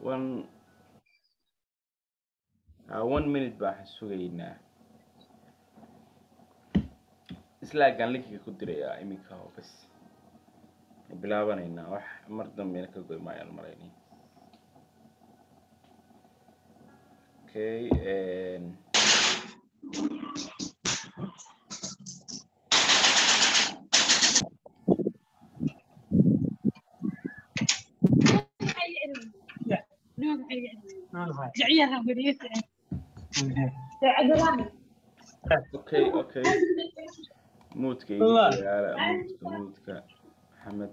one uh, one minute baan sugaynaa slaagaan linkiga ku dirayaa iminka oo bas bilaabanaynaa wax mar dambena ka goy maayaan malaynay okay and okay okay muudka iga Wallah. yaala muudka muudka maxamed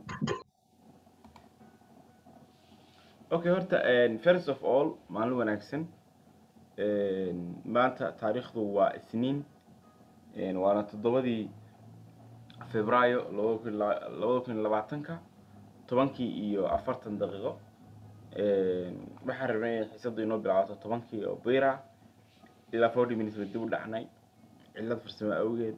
okay horta and first of all maalin wanaagsan And maanta taariikhdu waa isniin And waana toddobadii febraayo labada kun la- labada kun iyo labaatanka tobankii iyo afartan daqiiqo And waxaan rabnay in xiisadu inoo bilaabato tobankii oo bira ilaa forty minutes ba dib u dhacnay cillad farsamo awgeed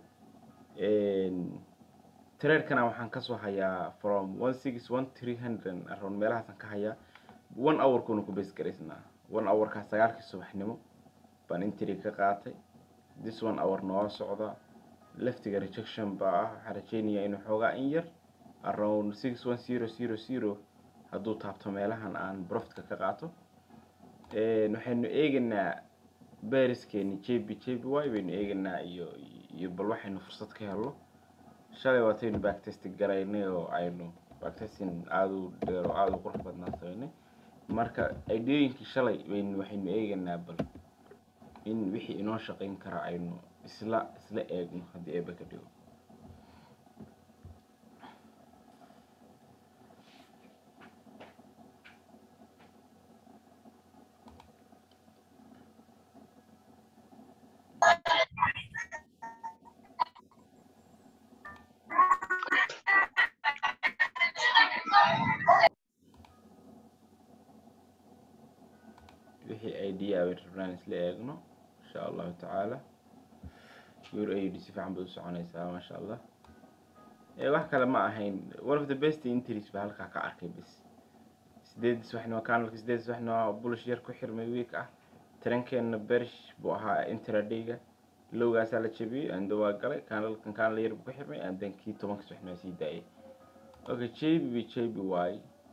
tareerkana waxaan kasoo hayaa from one six one three hundred around meelahaasaan ka hayaa one hour-kuna ku base garaysnaa one hour-kaa sagaalkii subaxnimo baan intri ka qaatay this one hour noo socda leftiga rejection baa ah waxaan rajeynayaa inuu xoogaa in yar around six one zero zero zero hadduu taabto meelahan aan profitka ka qaato waxaynu eegaynaa beriskeeni j b j b y baynu eegaynaa iyo iyo bal waxaynu fursad ka helno shalay waataynu backtesting garaynay oo aynu backtesting aada u dheer oo aada u qurux badnaa samaynay marka ideooyinkii shalay baynu waxaynu eegaynaa bal in wixii inoo shaqayn kara aynu isla isla eegno haddii eeba ka dhigo wixii idea bay rabnaan isla eegno insha allahu tacaala your aid si fiican bay u soconaysaa maasha allah ee wax kale ma ahayn one of the best entries ba halkaa ka arkay bis sideed subaxnimo kanalka sideed subaxnimo bulish yar ku xirmay week ah tarankeena berish buu ahaa intradayga lowgaasaa la jabiyey ando waa galay kanalkan kanal yar buu ku xirmay andan kii tobanka subaxnimo sii daayay okay jb jb y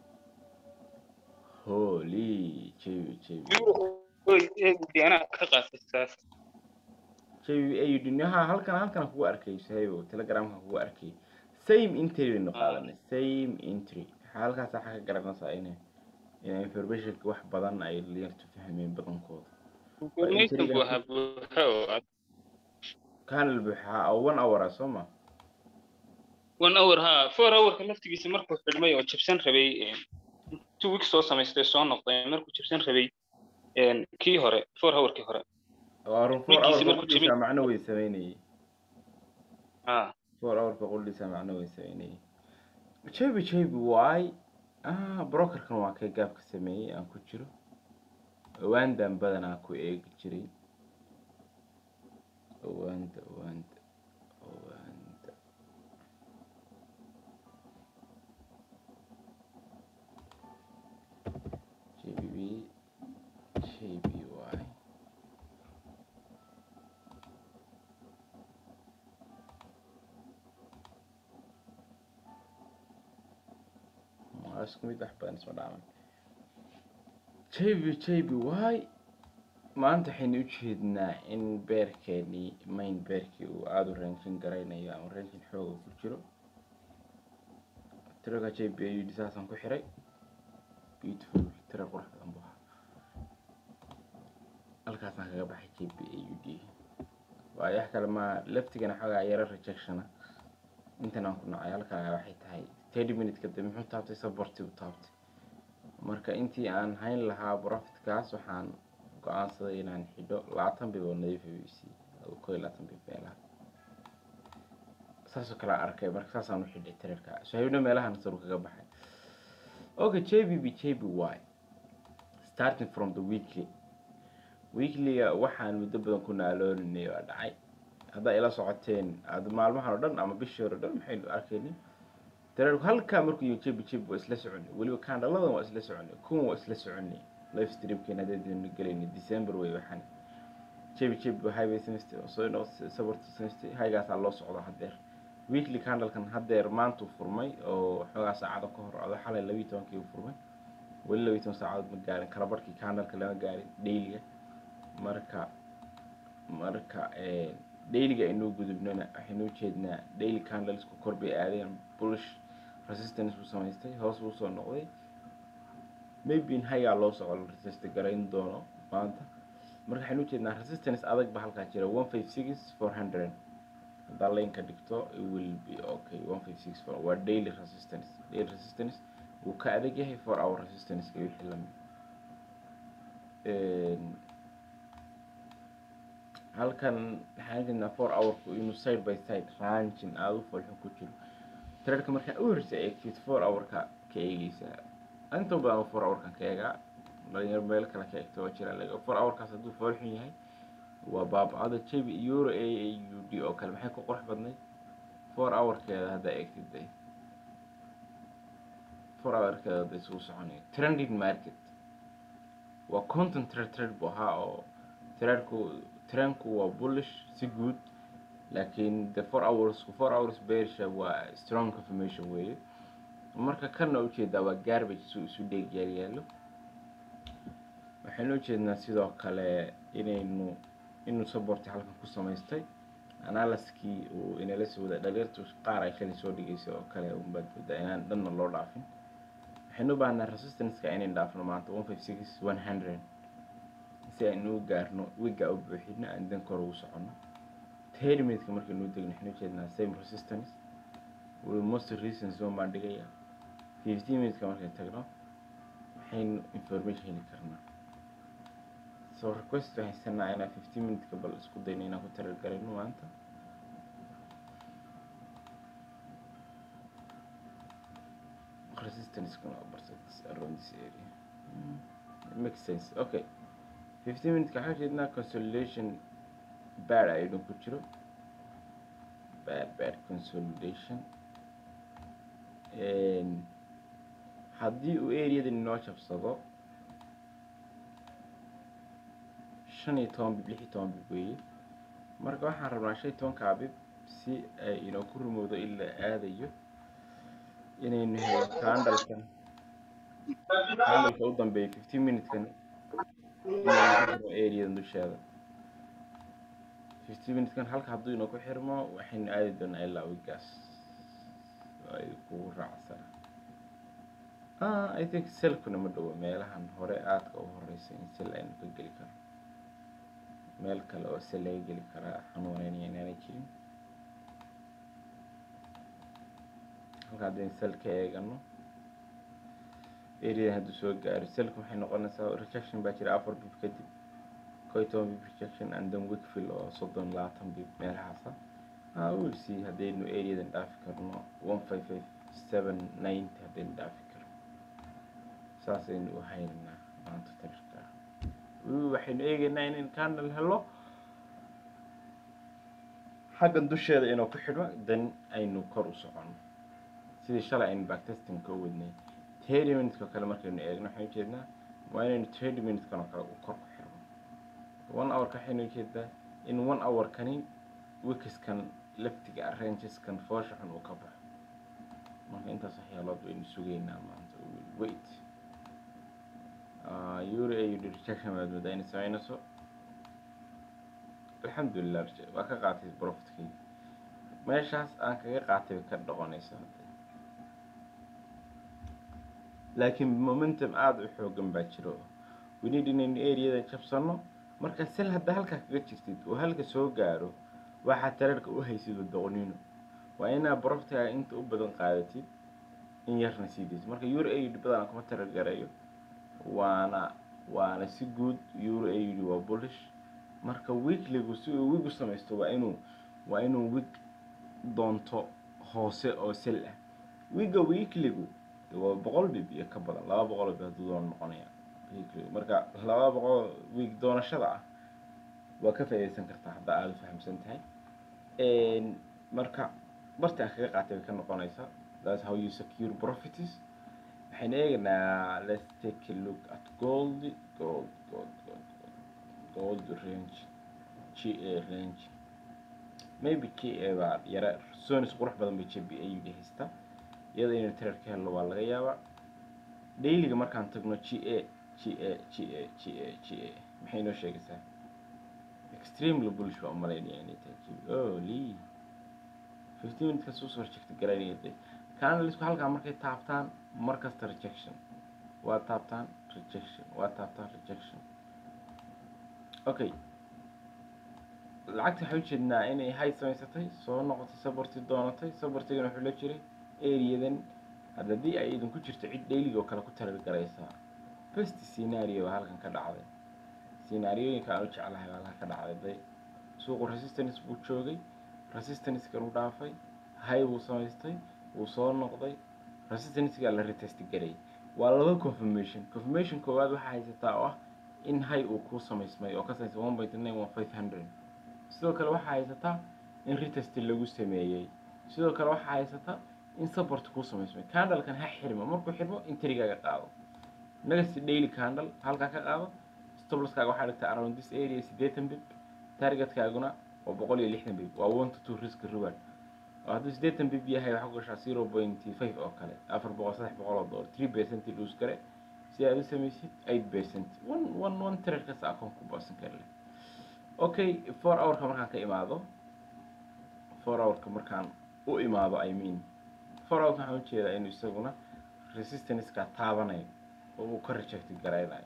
holy jb jb anaa ka qaatay saas jb ayud ha halkan halkan kugu arkay sahaybo telegramka kugu arkay same entry baynu qaadanay same entry halkaas waxaa ka garanaysaa in in informationka wax badan ay yartu fahmeen badankooda information buu ahaa buuxa oo aad kanal buuxaa oo one hour ah soo ma one hour ha four hourka laftigiisa markuu xidhmay oo jabsan rabay two weeks soo samaystay soo noqday markuu jabsan rabay kii hore four hourkii hore waa run four Wiilkiisi hour markuu qoldiisa jabin- macno way sameynayay ha four hourka qoldiisa macno way sameynayay jb jb y ah brokerkan waa kay gaabka sameeyey aan ku jiro awaandan badanaa ku eegi jiray awaanda awaanda awaanda jbb jby waa isku mid wax badan isma dhaaman jb jby maanta waxaynu u jeednaa in beerkeenii main beerkii uu aada u ranjin garaynayo ama ranjin xooga ku jiro tiraga jb ayud saasaan ku xiray beautiful tira qurux badan buu ahaa halkaasaan kaga baxay jb aud waayo wax kale ma laftigana xoogaa yaro rejectiona intan aan ku nacay halkaa waxay tahay thirty minute kadib muxuu taabtay saborti u taabtay marka intii aan hayn lahaa profitkaas waxaan go-aansaday inaan xidho labaatan bib oo nadiif u siiyey oo koo iyo labaatan bib meelaha saasoo kale aan arkay marka saasaan u xidhay tirarka sahibna meelahan saru kaga baxay okay jbb jby starting from the weekly weeklyga waxaan muddo badan ku naalooninay waa dhacay haddaa ila socoteen aad maalmahan oo dhan ama bishii hore o dhan maxaynu arkaynin dareerku halkaa markuu yimi jebi jebi waa isla soconay weliba kaandhaladan waa isla soconay kuwan waa isla soconay live streamkeena haddaynu gelayna december wey waxaan jebi jebi highway samaystay oo soo inoo sabarta samaystay haygaasaa loo socda haddeer weekly candlekan haddeer maantuu furmay oo xoogaa saacado ka hor odo xalay labiyi tobankii uu furmay weli labiyi toban saacadood ma gaarin kala barhkii candleka lama gaarin dailyga marka marka dailyga aynuu gudubnona waxaynuu jeednaa daily candlesku kor bay aadeen bullish resistance buu samaystay hoos buu soo noqday maybe in hayaa loo socdo resist garayn doono maanta marka waxaynu ujeednaa resistance adag ba halkaa jira one five six four hundred haddaa laynka dhigto it will be okay one five six four waa daily resistance daily resistance wuu ka adag yahay four hour resistance-ka wixii lamid halkan waxaan jeednaa four hourku inuu side by side raanjin aada u folxun ku jiro trerka markaa u horsa eegtid four hourka ka eegeysaa inta badan four hourkan ka eegaa dhalinyaro meel kale ka eegto waa jira laga four hourkaas hadduu foolxun yahay waa baabacada jabi euro a a u d oo kale maxay ku qurux badnayd four hourkeeda haddaa eegtid day four hourkeeda hadday isugu soconaya trending market waa content trade trade buu ahaa oo trendku trendku waa bullish si guud laakiin the four hours four hours beersha waa strong confirmation weeye marka kana ujeedaa waa garbage su isu dheeg yaaryaalo waxaynu ujeednaa sidoo kale inaynu inuu saborti halkan ku samaystay analiskii uu inala soo wada dhaliirtu qaar ay shalay soo dhigaysay oo kale unbaad moodaa inaan dhanna loo dhaafin waxaynu u baahnaa resistance-ka inayn dhaafno maanta one five six one hundred si aynu u gaarno wigga u buuxino aan dan kor ugu soconno terminka markaynu degno waxaynu ujeednaa same resistance most reasons one baan dhigaya fifteen minuteska markay tagno waxaynu information heli karnaa so request waxaan haysanaa inaan fifteen minuteska bal isku dayno inaan ku talagarayno maanta resistance kuna barset around this area mm. it makes sense okay fifteen minuteska waxaan jeednaa consolidation bad ayadun ku jiro bad bad consolidation haddii uu areadan inoo jabsado shan iyo toban bib lix iyo toban bib weeye marka waxaan rabnaa shan iyo tobankaa bib si ay inoo ku rumowdo ilaa aadayo inaynu helo candalkan candalka u dambeeya fifteen minutekan inaynu areadan dusheeda fifteen minutekan halka hadduu inoo ku xirmo waxaynu aadi doonaa ilaa wigaas ay kugu raacsana ah i think selkuna ma dhowo meelahan hore aadka u horeysa in sel aynu ka geli karo meel kale oo sel laga geli karaa xanuuneynaya inaanay jirin halka haddaynu sel ka eegano areadan hadduu soo gaaro selka waxay noqonaysaa rejection baa jira afar bib kadib kow iyo toban bib rejection and then wickfield oo soddon labaatan bib meelahaasa ah we'll see haddaynu areadan dhaafi karno one five five seven ninety haddaynu dhaafi karno saasaynu u haynaynaa maanta tarirka waxaynu eegaynaa inaynu candle helo xaggan dusheeda inuu ku xidho dan aynu kor u socono sidii shalay aynu backtestingka u wadnay thirty minuteka kale markaynu eegno waxaynu ujeednaa waa inaynu thirty minutekan oo kale kor ku xidhno one hourka waxaynu ujeedaa in one hourkani wikiskan laftiga arrangeskan foosha xun uu ka baxo marka intaas waxyaalood waynu sugaynaa maanta wait euro au rejection baad moodaa inay samaynayso alxamdulilah waa ka qaatay profitkii meeshaas aan kaga qaatay bay ka dhoqonaysa laakiin momentum aada u xoogan baa jiro winid inaynu areada jabsano marka sel haddaa halkaa kaga jirtid oo halka soo gaaro waxaad tareerka u haysid doqonino waa inaa broftiga inta u badan qaadatid in yarna sii daysid marka euro aud badan kuma tareer gareeyo waana waana si guud euro aud waa bullish marka weekligu si uu wig u samaysto waa inuu waa inuu wig doonto hoose oo sel ah wigga weekligu waa boqol bib iyo ka badan laba boqol bib hadduu doon noqonaya weekligu marka laba boqol wig doonashada ah waa ka faa'iidaysan kartaa haddaa aada u fahamsan tahay marka barti aan kaga qaatay bay ka noqonaysaa that's how you secure profits waxay waxaynu eegaynaa let's take a look at gold gold gold gold gold gold range ga range maybe ka baa yara zones qurux badan bay jb ayuga haysta iyada inay tirar ka helno waa laga yaabaa dailyga markaan tagno ga ga ga ga ga maxay inoo sheegaysaa extremely bullish baa umalaynaya inay tahay GB. oh lee fifteen minutes kasoo soo rejecta garanaya de canalisku halkaa markay taabtaan markasta rejection waa taabtaan rejection waa taabtaan rejection okay lacagta waxay ujeednaa inay hay samaysatay soo noqotay saborti doonatay sabortigana wuxuu la jiray areadan hadda haddii ay idinku jirto cid dailyga oo kale ku tarar garaysaa best scenario baa halkan ka dhacday scenaariyooyinka aan u jeclahay baa halkan ka dhacday day suuqu resistance buu joogay resistancekan u dhaafay hay buu samaystay wuu soo noqday resistancegaa la retest garay waa laba confirmation confirmation koowaad waxaa haysataa oo ah in hay uu kuu samaysmay oo ka samaysay one point nine one five hundred sidoo kale waxaa haysataa in retest lagu sameeyey sidoo kale waxaa haysataa in support kuu samaysmay candlekan ha xirmo markuu xirmo intrigaaga qaado next daily candle halkaa ka qaado stoploskaaga waxaa dhigtaa around this area siddeetan bib targetkaaguna waa boqol iyo lixdan bib waa one to two risk reward oo hadduu siddeetan bib yahay waxaa ku gashaa zero point five oo kale afar boqol saddex boqol oo dollar three percent lose gare si aad u samaysid eight percent one one one trade kasta akoon ku boosan kara leh okay four hourka markaan ka imaado four hourka markaan u imaado i mean four hourka waxaan ujeedaa inuu isaguna resistanceka taabanayo oo uu ka reject garaynayo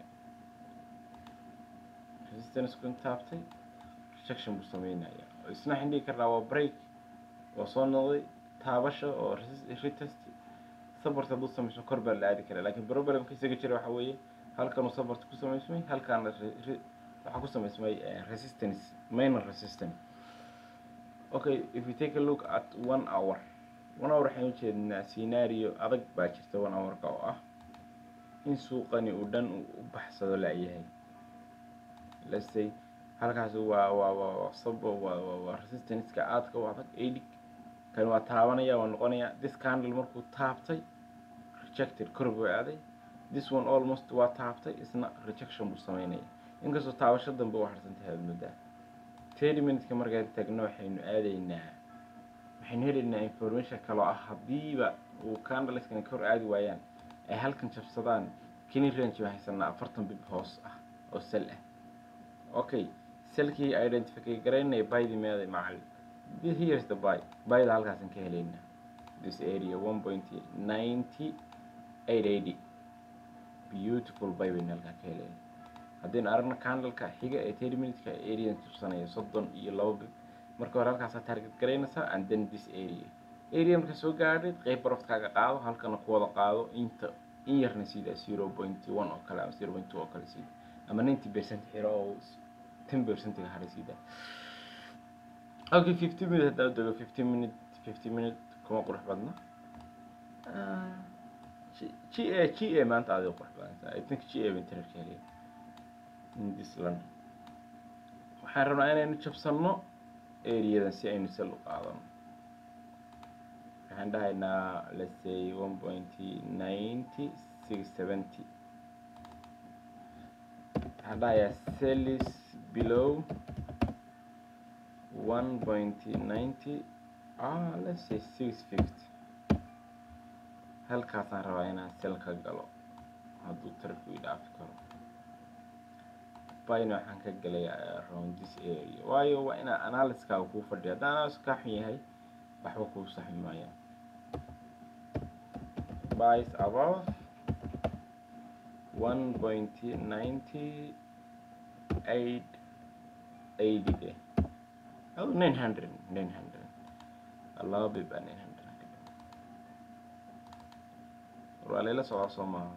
resistanceku in taabtay rejection buu sameynaya isna waxaan dhihi karnaa waa break oo soo noqday taabasha oo resist- retest support hadduu samayso kor baa la aadi karaa laakiin problemka isaga jira waxa weeye halkanuu support ku samaysmay halkaana re- re- waxaa ku samaysmay eh, resistance minor resistance okay if we take a look at one hour one hour waxaan ujeednaa scenario adag baa jirta one hourka oo ah in suuqani uu dhan uu u baxsado laayahay let's say halkaasi waa waa waa waa sub waa waa waa resistanceka aadka u adag eighty kani waa taabanaya waa noqonaya this candle markuu taabtay rejected kor buu aaday this one almost waa taabtay isna rejection buu sameynaya inkastoo taabasho dambe u harsan tahay aad muddaa thirty minuteska markaan tagno waxaynu aadaynaa waxaynu helaynaa information kaloo ah haddiiba uu candleskani kor aadi waayaan ay halkan jabsadaan kini range baan haysanaa afartan bib hoos ah oo sel ah okay selkii identify garaynaya bydi meeday macalin this here is the buy buyda halkaasan ka helaynaa this area one point ninety eight eighty beautiful buy baynu halkaa ka helaynaa haddaynu aragno candleka xiga ee thirty minuteka area tubsanaya soddon iyo laba bib marka hore halkaasaa target garaynaysaa and then this area area marka soo gaadhay qeyb baroftkaaga qaado halkana ku wada qaado inta in yarna sida zero point one oo kale ama zero point two oo kale sida ama ninety percent xiro oo ten percentiga haray sida okay fifty minute haddaan dego fifty minute fifty minute kuma qurux badna g a g a maanta aad qurux badanta i think g a ban tirarka heliya in this land waxaan rabnaa inaynu jabsanno areadan si aynu sel u qaadano waxaan dhahaynaa let's say one point ninety six seventy waxaan dhahayaa cellis below one point ninety ah let's say six fifty halkaasaan rabaa inaan sel ka galo hadduu tarku i dhaafi karo bayna waxaan ka galay around this area waayo waa inaa analyskaaga kuu fadhiya haddaan analysis kaa xun yahay waxba kuu saxmi maayaan buys above one point ninety eight eighty de oh nine hundred nine hundred laba bib baa nine hundred waa layla socdaa soo maaha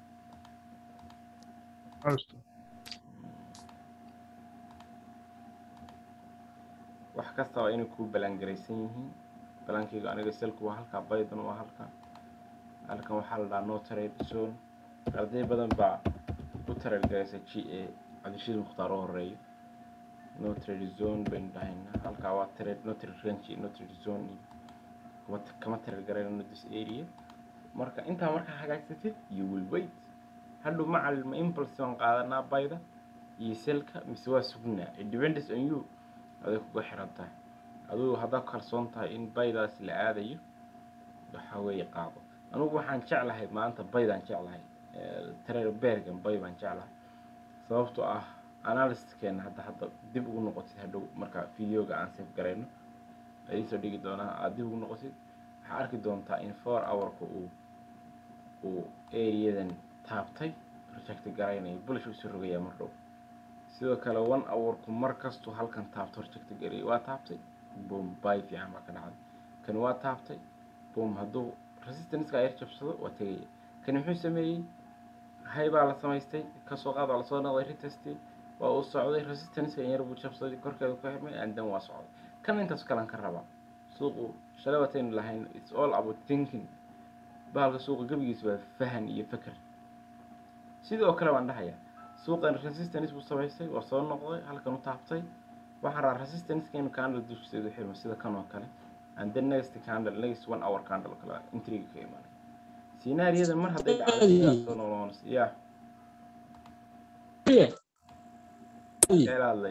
wax kasta waa inay kuu balangaraysan yihiin balankeyga aniga selku waa halkaa baydan waa halkan halkan waxaa la dhahaa no trade zone arday badan baa u tareergaraysa g a cabdishid mukhtaar oo horeeyo no trade zone baynu dhahaynaa halkaa waa trade no trade range no trade zone iyo kuma kama tareergarayno this area marka intaa markaa hagaagsatid you will wait hadhow macal ma impulse baan qaadanaa bayda iyo selka mise waa sugnaa it depends on you aday kuga xiran tahay adugu haddaad kalsoon tahay in baydaas la aadayo waxa weeye qaado anugu waxaan jeclahay maanta baydaan jeclahay tareer beergan bay baan jeclahay sababtoo ah analysiskeena hadda hadda dib ugu noqotid hadhow marka videoga aan save garayno adiisoo dhigi doonaa aada dib ugu noqotid waxaa arki doontaa in four hourka uu uu areadan taabtay reject garaynayo bulsh usoo rogayaa mar dhow sidoo kale one hourku mar kastuu halkan taabto reject garayay waa taabtay boom bay fiican baa ka dhacday kani waa taabtay boom hadduu resistanceka yar jabsado waa tegaya kani muxuu sameeyey hay baa la samaystay kasoo qaad waa lasoo noqday retesty waa uu socday resistanceka yar buu jabsaday korkeeda ku xirmay and then waa socday kan intaas kalan ka rabaa suuqu shalay wataynu lahayn it's all about thinking bahalka suuqa gebigiisa waa fahan iyo feker sidoo kale baan dhahayaa suuqan resistance buu samaystay waa soo noqday halkan u taabtay waxaan rabaa resistanceka inuu candle dushiseedu xirmo sida kan oo kale and then next candle next one hour candle kale intriga ka imaanay sinaariyada mar hadday dhacdo sidaas soo noqonayso ya eeladlay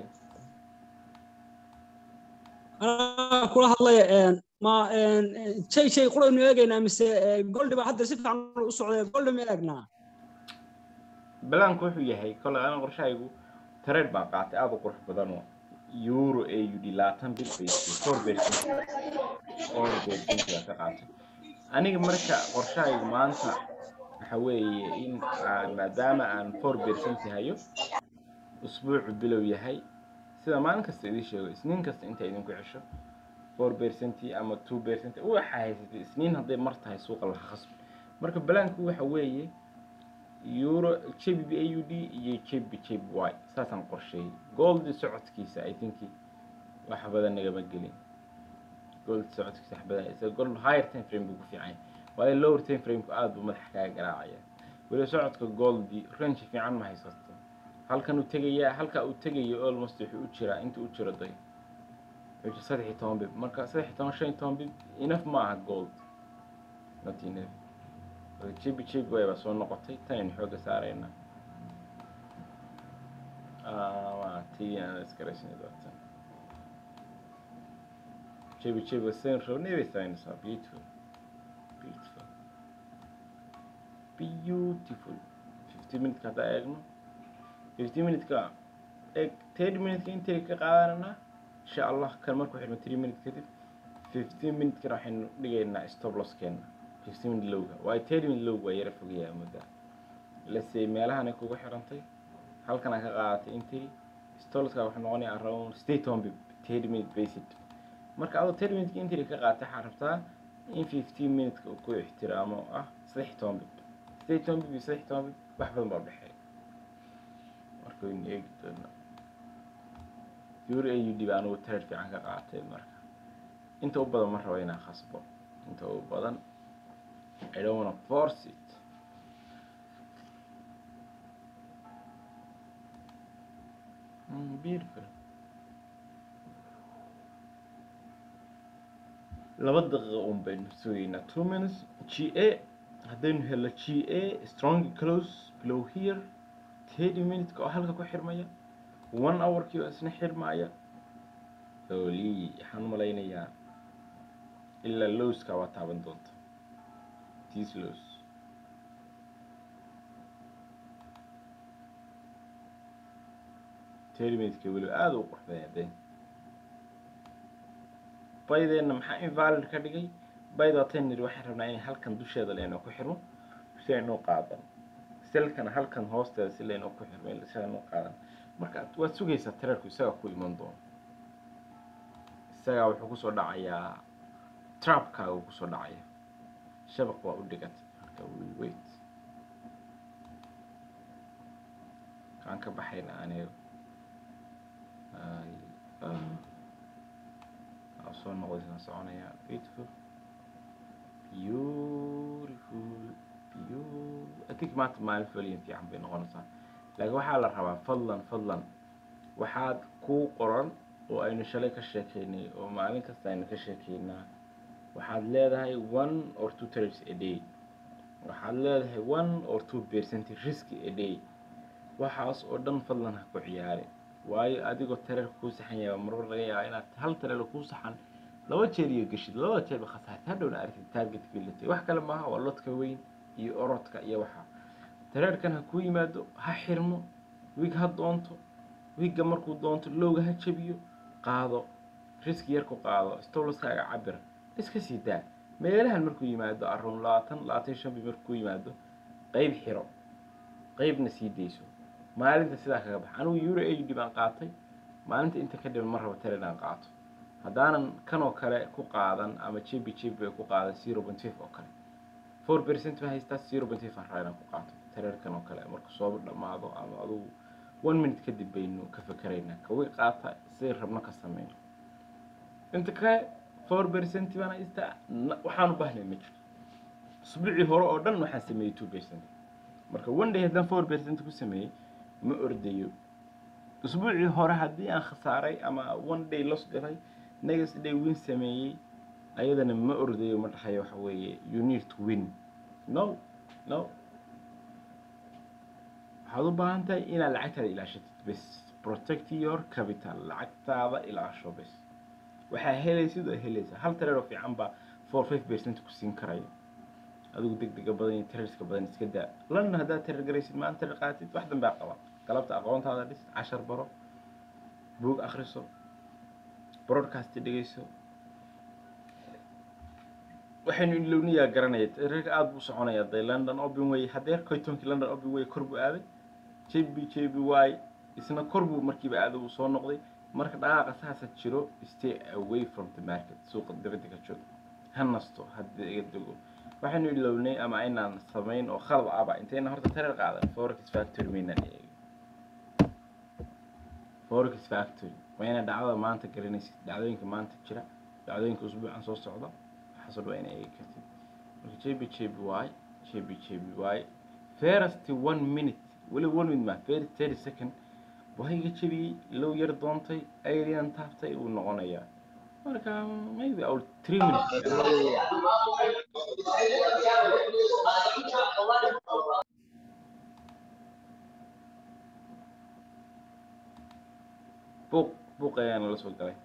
anaa kula hadlaya ma shay shay quraynu eegaynaa mise goldi baa hadda si fiican u socday goldi ma eegnaa balaanku wuxuu yahay kole ana qorshahaygu tareed baan qaatay aada u qurux badan oo euro a u d labaatan bil bay four percent four percent baa ka qaatay aniga marka qorshahaygu maanta waxa weeye in aan maadaama aan four percent hayo usbuucu bilow yahay sida maalin kasta idin sheego isniin kasta inta idinku cesho four percent ama two percent waxa haysatay isniin hadday mar tahay suuqa laha khasbi marka balaanku waxa weeye euro jb a u d iyo jb jb y saasaan qorsheeyey gold socodkiisa i think wax badan nagama gelin gold socodkiisa wax badan isaga gold higher time frame buu ku fiican yahay waayo lower time frameka aada buu madaxa kaga garaacaya weli socodka goldi range fiican ma haysato halkan uu tegayaa halka uu tegayo almost wuxuu u jiraa inta u jiro day wuxuu saddex iyo toban bib marka saddex iyo toban shan iyo toban bib enough ma aha gold not enough jibi jibi way baa soo noqotay tan aynu xooga saarayna waa tii aan isgaraysan doonta jibi jibi sayn rabnay bay samaynaysaa beautiful beautiful beautiful fifty minute haddaa eegno fifty minute-ka eeg thirty minute-ka intay ka qaadananaa insha allah kan markuu xidhmo three minute kadib fifteen minute-kana waxaynu dhigaynaa stop losskeena fifteen minute lowga waayo thirty minute lowga waa yara fogayaa mudda lase meelahan ay kugu xirantay halkan aa ka qaadatay intay stolska wuxuu noqonayaa around state on bib thirty minute basic marka adoo thirty minute intay ka qaadatay waxaa rabtaa in fifteen minute-ka uu ku ixtiraamo ah saddex toban bib saddex toban bib iyo saddex toban bib wax badan baa udhexeeya marka waynu eegi doonaa euro a u d baa anugu tareer fiican ka qaatay marka inta u badan ma rabo inaan khasbo inta u badan I don't want to force it mm, beautiful laba daqiiqo un baynu sugaynaa two minutes g a haddaynu helo g a strong close below here thirty minutes-ka oo halka ku xirmaya one hour-kii oo isna xirmaya oli waxaan u malaynayaa ilaa lowska waa taaban doonta tis lows thirty minutes-ka weliba aada u quruxday haddeen baydeenna maxaa invalid ka dhigay bayda tenir waxaan rabnaa inay halkan dusheeda laynoo ku xirmo si aynoo qaadan selkana halkan hoosteeda si laynoo ku xirmo si aynoo qaadan marka waad sugaysaa tareerku isagaa ku iman doono isagaa wuxuu kusoo dhacayaa trapkaaga uu kusoo dhacaya shabaq waa u dhigatay marka will wait kaan ka baxayna aniga soo noqdaysaan soconaya beautiful beautiful beau- I think maanta maalin foliyan fiican bay noqonaysaa laakiin waxaa la rabaa fadlan fadlan waxaad kuu qoran oo aynu shalay ka sheekeynay oo maalin kasta aynu ka sheekeynaa waxaad leedahay one or two trades a day waxaad leedahay one or two percent risk a day waxaas oo dhan fadlan ha ku ciyaari waayo adigoo tareer kuu saxan yahay marmar laga yaaba inaad hal tareer kuu saxan laba jeer iyo geshid labada jeerba khasaarta hadhowna aragtid target filatay wax kale maaha waa lodka weyn iyo orodka iyo waxa tareerkan ha kuu yimaado ha xirmo wig ha doonto wigga markuu doonto lowga ha jabiyo qaado riski yar ku qaado stowlaskaaga cabir iska sii daa meelahan markuu yimaado aroon labaatan labaatan iyo shan bi markuu yimaado qeyb xiro qeybna sii dayso maalinta sidaa kaga bax anigu euro ad baan qaatay maalinta inta ka dhiban ma rabo tare inaan qaato haddaanan kanoo kale ku qaadan ama jebi jebi bay ku qaadan zero point five oo kale four percent ma haystaa zero point five aan raa inaan ku qaato tareerkan oo kale marka soo dhammaado ama adugu one minute kadib baynu ka fakeraynaa kawi qaata siday rabno ka sameyno inta kale four percent baan haystaa waxaan u baahnay ma jirto usbuucii hore oo dhan waxaan sameeyey two percent marka one day haddaan four percent ku sameeyey ma ordayo usbuucii hore haddii aan khasaaray ama one day los galay next day win sameeyey ayadana ma ordayo ma dhahayo waxa weeye you need to win no no waxaad u baahan tahay inaad lacagtaada ilaashatid bes protect your capital lacagtaada ilaasho bes waxaa helaysid oo helaysa hal tareer oo fiican baa four five percent ku siin karaya adigu degdega badan iyo tareerska badan iska daa london haddaad tareer garaysid maanta tareer qaatid wax danbaa qaba galabta aqoontaada dhis cashar baro buug akhriso broadcast dhegeyso waxaynu ilowniyaa garanaya tareerka aada buu soconaya day london open way hadeer koytonkii london open way kor buu aaday jb jb y isna kor buu markiiba aaday uu soo noqday marka dhaqaaqa saasa jiro stay away from the market suuqa dibadda ka joog ha nasto haddii iga dego waxaynu ilownay ama aynaan samayn oo khalad aba intayna horta tareer qaadan forex factory maynaan eegin forex factory waa ina dhacdada maanta garanaysid dhacdooyinka maanta jira dhacdooyinka usbuucan soo socda waxaasoo dhan waa ina eegi kartid marka jb jb y jb jb y first one minute weli one minute ma first thirty second waa iga jebiyey low yar doontay alien taabtay uu noqonayaa marka maybe our three minutes buuq buuq ayaana la soo galay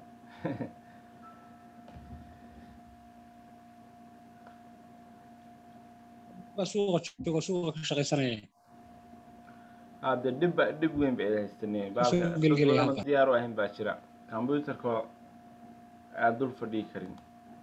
suuqa joogo suuqa ka shaqaysanaya hadde dhib ba dhib weyn bay haystaneen Soo gelgelaya baalka halka. diyaar u ahayn baa jira computerka aad dul fadhii karin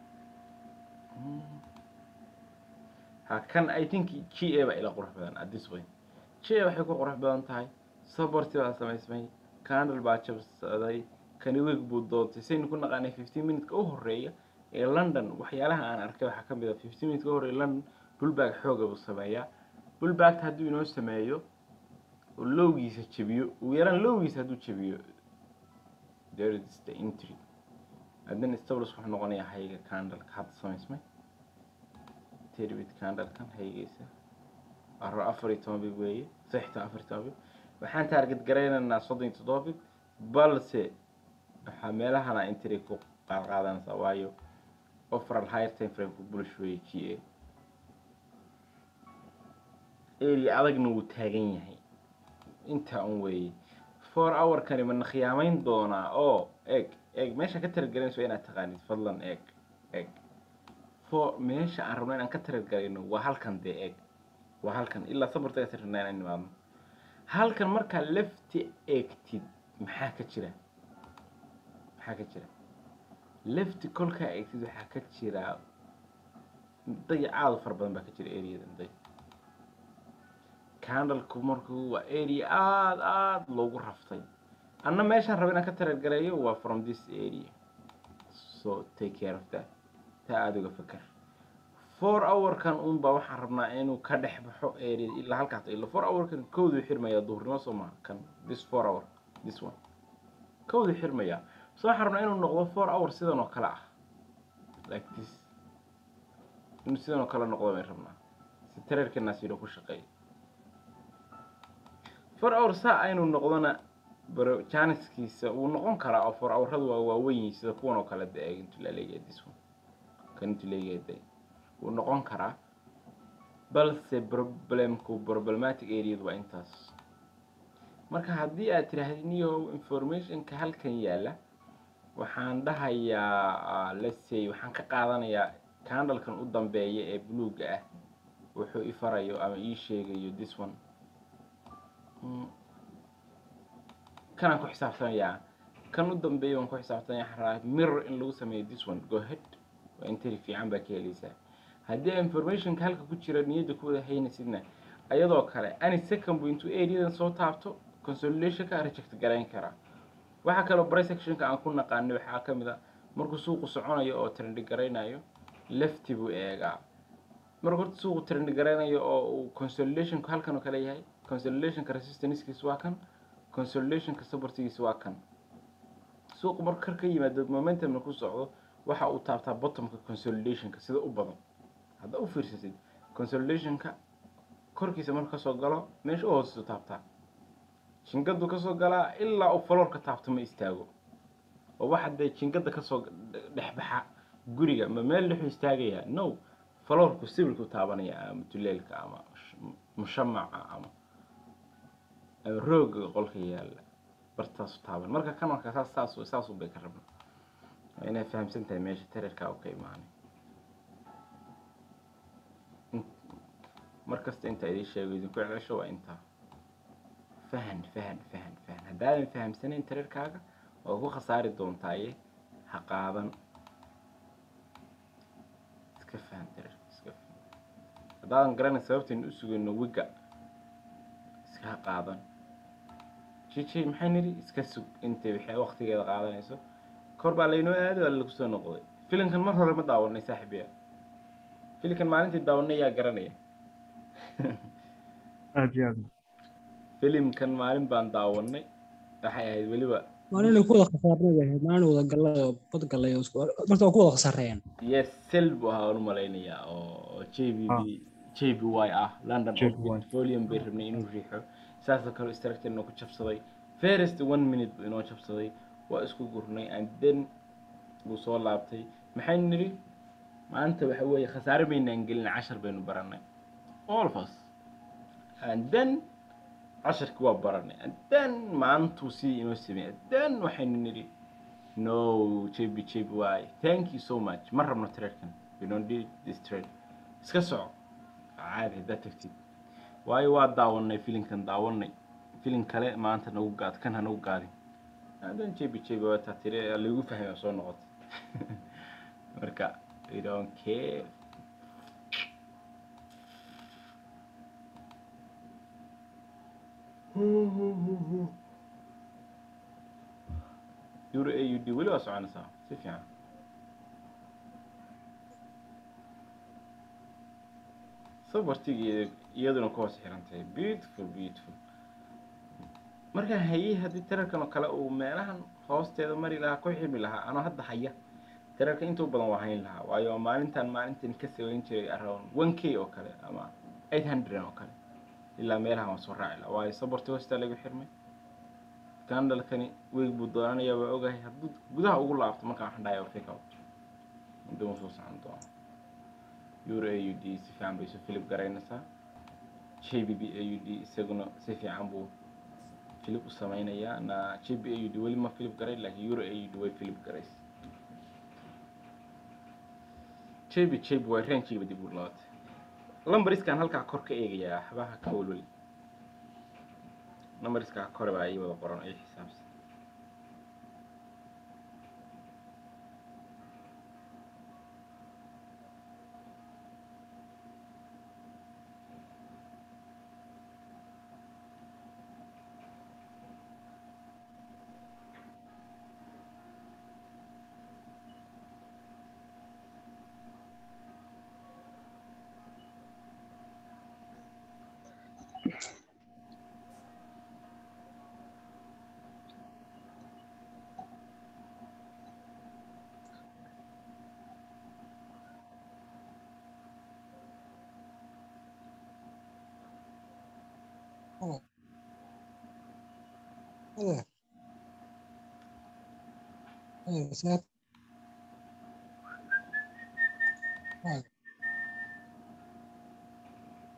ha kan i think g a baa ila qurux badan at this point g a waxay ku qurux badan tahay saborti baa samaysmay candle baa jabsaday kani weeg buu doontay saynu ku naqaanay fifteen minute-ka u horeeya ee london waxyaalaha aan arkay waxaa ka mid a fifteen minute-ka u horeeya london bullback xooga buu sameeyaa bullbackta hadduu inoo sameeyo oo lowgiisa jebiyo ugu yaraan lowgiisa hadduu jebiyo there is the entry haddana stables wuxuu noqonayaa hayga candleka hadda samaysmay terbit candlekan haygiisa aro afar iyo toban bib weeye saxta afar iyo toban bib waxaan target garaynaynaa soddon iyo toddoba bib balse waxaa meelahana entry ku qaadqaadanaysaa waayo overall higher time frame ku bullish weeye g a area adagna wuu taagan yahay intaa un weeye four hour-kani mana khiyaamayn doonaa oo eeg eeg meesha ka taragalanayso waa inaad taqaanid fadlan eeg eeg for meesha aan rabno inaan ka taragalayno waa halkan dee eeg waa halkan ilaa sabartaga tarnaa inaan nimaadno halkan markaa lefti eegtid maxaa ka jira maxaa ka jira lefti kolkaa eegtid waxaa ka jira dayacaadu fara badan baa ka jira areadan day candleku markuu waa area aada aada loogu raftay anna meeshaan raba inaan ka taragaleeyo waa from this area so take care of that taa aada uga feker four hour-kan unbaa waxaan rabnaa inuu ka dhex baxo area ilaa halkaas ila four hour-kan kowduu xirmayaa duhurnimo soo maha kan this four hour this one kowduu xirmayaa so waxaan rabnaa inuu noqdo four hour sidan oo kale ah like this inuu sidan oo kale noqdo bay rabnaa si tareerkanaas yidho ku shaqeeyo four hour saa aynu noqdona baro janiskiisa wuu noqon karaa oo four houradu waa waaweyn yihiin sida kuwan oo kale de intu la leeyahay this one kan intu leeyahay de wuu noqon karaa balse problemku problematic areadu waa intaas marka haddii aad tirahdid niyo informationka halkan yaalla waxaan dhahayaa let's say waxaan ka qaadanayaa candlekan u dambeeya ee buluugga ah wuxuu i farayo ama ii sheegayo this one Mm. kanaan ku xisaabtamayaa kan u dambeeya waan ku xisaabtamaya waxaan rabaa mirror in lagu sameeyo this one go ahead waa interi fiican baa ka helaysaa haddii informationka halka ku jira niyadda ku wada haynaysidna ayadoo kale any second buu intuu areadan soo taabto consolidationka reject garayn karaa waxaa kaloo brysectionka aan ku naqaanay waxaa ka mid a markuu suuqu soconayo oo trendi garaynayo lefty buu eegaa marka horta suuqu trendi garaynayo oo uu consolidationku halkan oo kale yahay consolidationka resistancekiisa waa kan consolidationka supportigiisa waa kan suuqu marka kar ka yimaado momentumna ku socdo waxa uu taabtaa bottomka consolidationka sida u badan hadda u fiirsasid consolidationka korkiisa marka kasoo galo meesha u hooseysu taabtaa jingadu kasoo galaa ilaa uu faloorka taabto ma istaago oo waxa dee jingada kasoo dhexbaxa guriga ma meel dhexu istaagayaa no faloorku sibirku taabanaya ama tuleelka ama mushamaca ama ama rooga qolka yaalla bartaasu taaban marka kan marka saas saas saasu bay ka rabna waa inay fahamsan tahay meesha tarerkaa u ka imaanay markasta inta idin sheego idinku cesho waa intaa fahan fahan fahan fahan haddaadan fahamsanayn tarerkaaga waa ku khasaari doontaaye ha qaadan iska fahan tarerka iska fahan haddaadan garanay sababtaynu u sugayno wiga iska ha qaadan jijay maxay nidhi iska sug intay waxay waqtigeeda qaadanayso kor baa laynoo aaday waa lagu soo noqday filinkan mar hore ma daawanay saaxiibaya filinkan maalintii daawanay yaa garanaya aad iyo aad filimkan maalin baan daawanay waxay ahayd weliba maalin ku wada khasaarnay bay ahayd maalin wada gallay oo bad gallay oo isku marka waa ku wada khasaareen yes sel buu ahaa u malaynayaa oo j b b j b y ah london JBY. petroleum bay rabnay inuu riixo saasoo kale structurena ku jabsaday first one minute buu inoo jabsaday waa isku gurnay and then buu soo laabtay maxaynu nidhi maanta waxa weeye khasaare maynaan gelin cashar baynu baranay all of us and then casharkii waa baranay and then maantuu sidii inoo sameeyey and then waxaynu nidhi no jb jb y thank you so much ma rabno tradekan we don't need this trade iska soco caadi haddaad tagtid waayo waa daawanay filinkan daawanay filin kale maanta nagu gaad kan ha nagu gaadin hadan jb jb waa taa tiri lagu fahmay oo soo noqotay marka we don't care euro a u d weli waa soconaysaa si fiican sabartigeeda iyaduna ku hoos xiran tahay beautiful beautiful markaa hayey haddii tararkan oo kale uu meelahan hoosteeda mari lahaa ku ximi lahaa anoo hadda haya tararka intuu badan waa hayn lahaa waayo maalintan maalintan ka saweyn jiray around one k oo kale ama eight hundred oo kale ilaa meelahan waan soo raaci lahaa waayo sabarti hoostaa lagu xirmay gandalkani weeg buu doonanayaa waa ogahay hadduu gudaha ugu laabto markaan waxaan dhahay fake out intuu soo socon doono euro a u d si fiican bay isu filip garaynaysaa j b b a u d isaguna si fiican buu filip u sameynayaa na j b a u d weli ma filip garay laakiin euro a u d way filip garays j b j b waa rangigiiba dib u laabatay lambariskan halkaa kor ka eegayaa waxbaha ka welweli numberskaa kore baa ii wada qoran ay xisaabsan Hadi. Hadi saat. Hadi.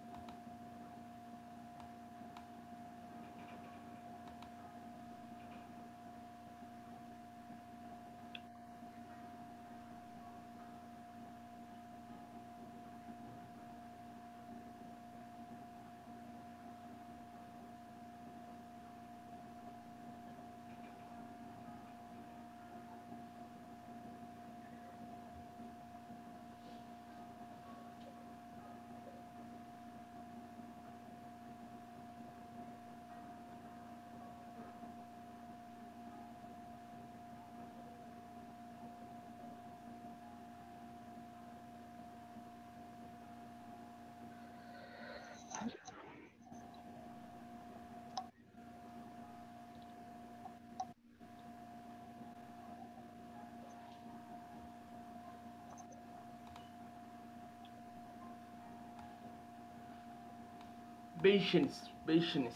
patience patience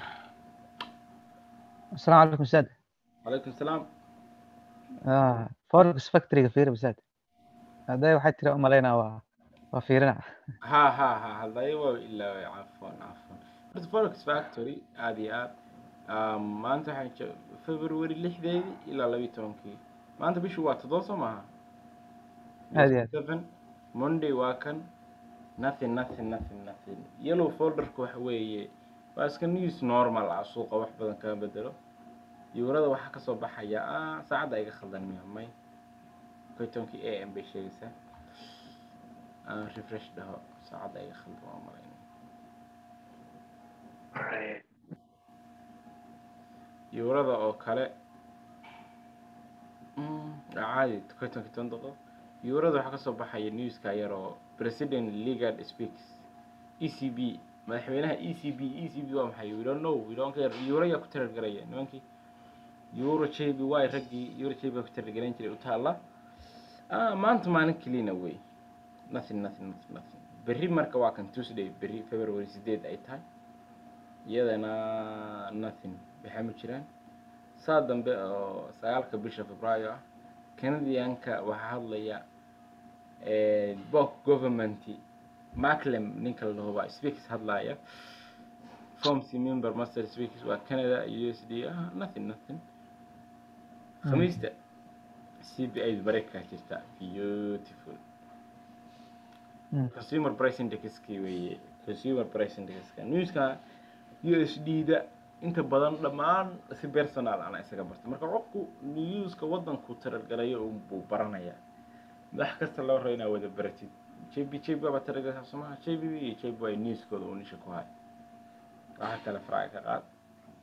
السلام عليكم استاذ calaykum salaam آه فوركس فاكتوريga fiiri ustaad hadday waxay tiri umalaynaa waa waa fiirina ha ha ha hadlaya waa ilaaway cafwan cafwan horta forex factory aad iyo aad um, maanta waxaan jo- february lixdeedii ilaa labiyo tobankii maanta bishu waa toddoba soo maaha Aad iyo aad. seven monday waa kan nothing nothing nothing nothing yellow folderka waxa weeye waa iska news normal ah suuqa wax badan kama bedelo yuurada waxaa kasoo baxaya ah saacadda iga khaldan miya may koy tobankii a m bay sheegaysaa aan refresh dhaho saacadda iga khaldan waa malaynaya yuurada oo kale mm, caadi koy tobankii toban daqiiqo yuurada waxaa kasoo baxaya newska yar oo president ligard speaks e c b madaxweynaha e c b e c b waa maxay we don't know we don't care yuuro yaa ku tirargaraya nimankii euro j b y raggii euro j b baa ku tirargaran jiray u taalla ah maanta maalin kelina wey nothing nothing nothing nothing berri marka waa kan tuesday berri february sideed ay tahay iyadana nothing waxaa ma jiraan saa dambe oo sagaalka bisha februaayo ah canadianka waxaa hadlaya bok government maclem ninka la dhaho baa speaks hadlaya formcy member master speaks waa canada u s d ah nothing nothing khamiista c b i mareykanka jirta beautiful Mm. consumer price indexkii weeye consumer price indexka newska u s d da inta badan dhammaan si personal ana isaga barta marka qofku newska wadanku tarargalayo buu baranayaa wax kasta loo rabo inaa wada baratid j b j b baa tarargala somaha j b iyo j b y newskooda uu nisha ku hay waxa kale faraaga ka qaad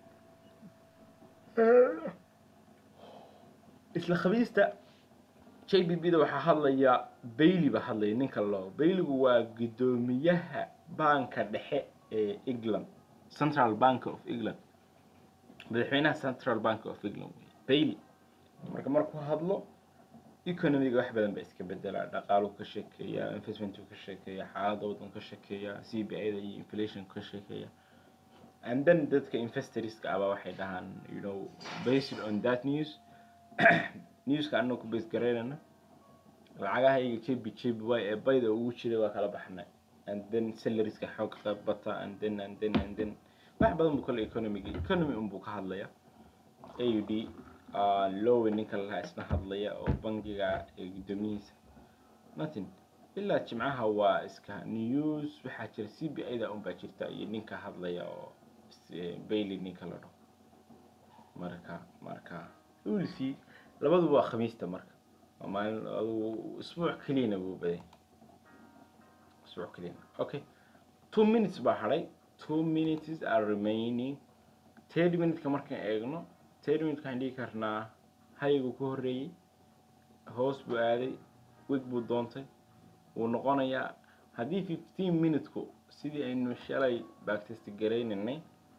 isla khamiista j b b da waxaa hadlaya bailey baa hadlaya ninka loo baileygu waa guddoomiyaha banka dhexe ee england central bank of england madaxweynaha central bank of england wey bailey marka markuu hadlo economiga wax badan baa iska bedelaa dhaqaaluu ka sheekeeya investmentu ka sheekeeya xaaladda waddan ka sheekeeya c b i da iyo inflation ka sheekeeya and then dadka investorska aba waxay dhahaan you know based on that news newska annaga ku base garaynana lacagahayga jb jb y ee bayda ugu jiray waa kala baxnay and then salariska xoog qayb bata and then and then and then wax badan buu kale economiga economy unbuu ka hadlaya a u d lowe ninka lalahaa isna hadlaya oo bangiga ee guddoomiyihiisa nothing ilaa jimcaha waa iska news waxaa jira c b i da unbaa jirta iyo ninka hadlaya oo bailey ninka la dhaho marka marka ulsi labaduba waa khamiista marka waa maalin adugu isbuuc keliyana buu baday isbuuc keliyana okay two minutes baa hadhay two minutes are remaining third minute-ka markaan eegno third minute waxaan dhigi karnaa haygu ku horreeyey hoos buu aaday wig buu doontay wuu noqonayaa haddii fifteen minute-ku sidii aynu shalay backtest garaynaynay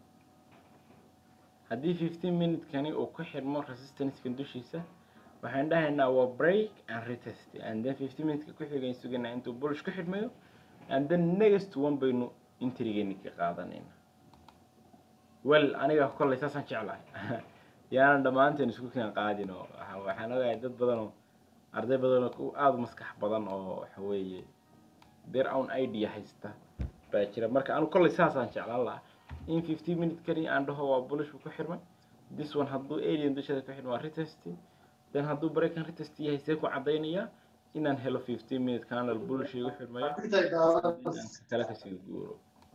haddii fifteen minute-kani uu ku xirmo resistance-kan dushiisa waxaan dhahaynaa waa break and retest and then fifteen minute-ka ku xigayn suganaa intuu bullish ku xidhmayo and then next one baynu intrigeeni ka qaadanayna well aniga kollay saasaan jeclahay yaanan dhammaanteen isku keen qaadin oo waxa- waxaan ogahay dad badan oo arday badan oo ku- aada u maskax badan oo waxa weeye their own idea haysta baa jira marka anu kollay saasaan jeclaan lahaa in fifteen minute kani aan dhaho waa bullish buu ku xirmay this one hadduu alien dusheeda ku xirmay waa retest then hadduu breakan retest yahay see ku caddaynaya inaan helo fifteen minute candle bullish igu xirmayo aan ka kale kasii guuro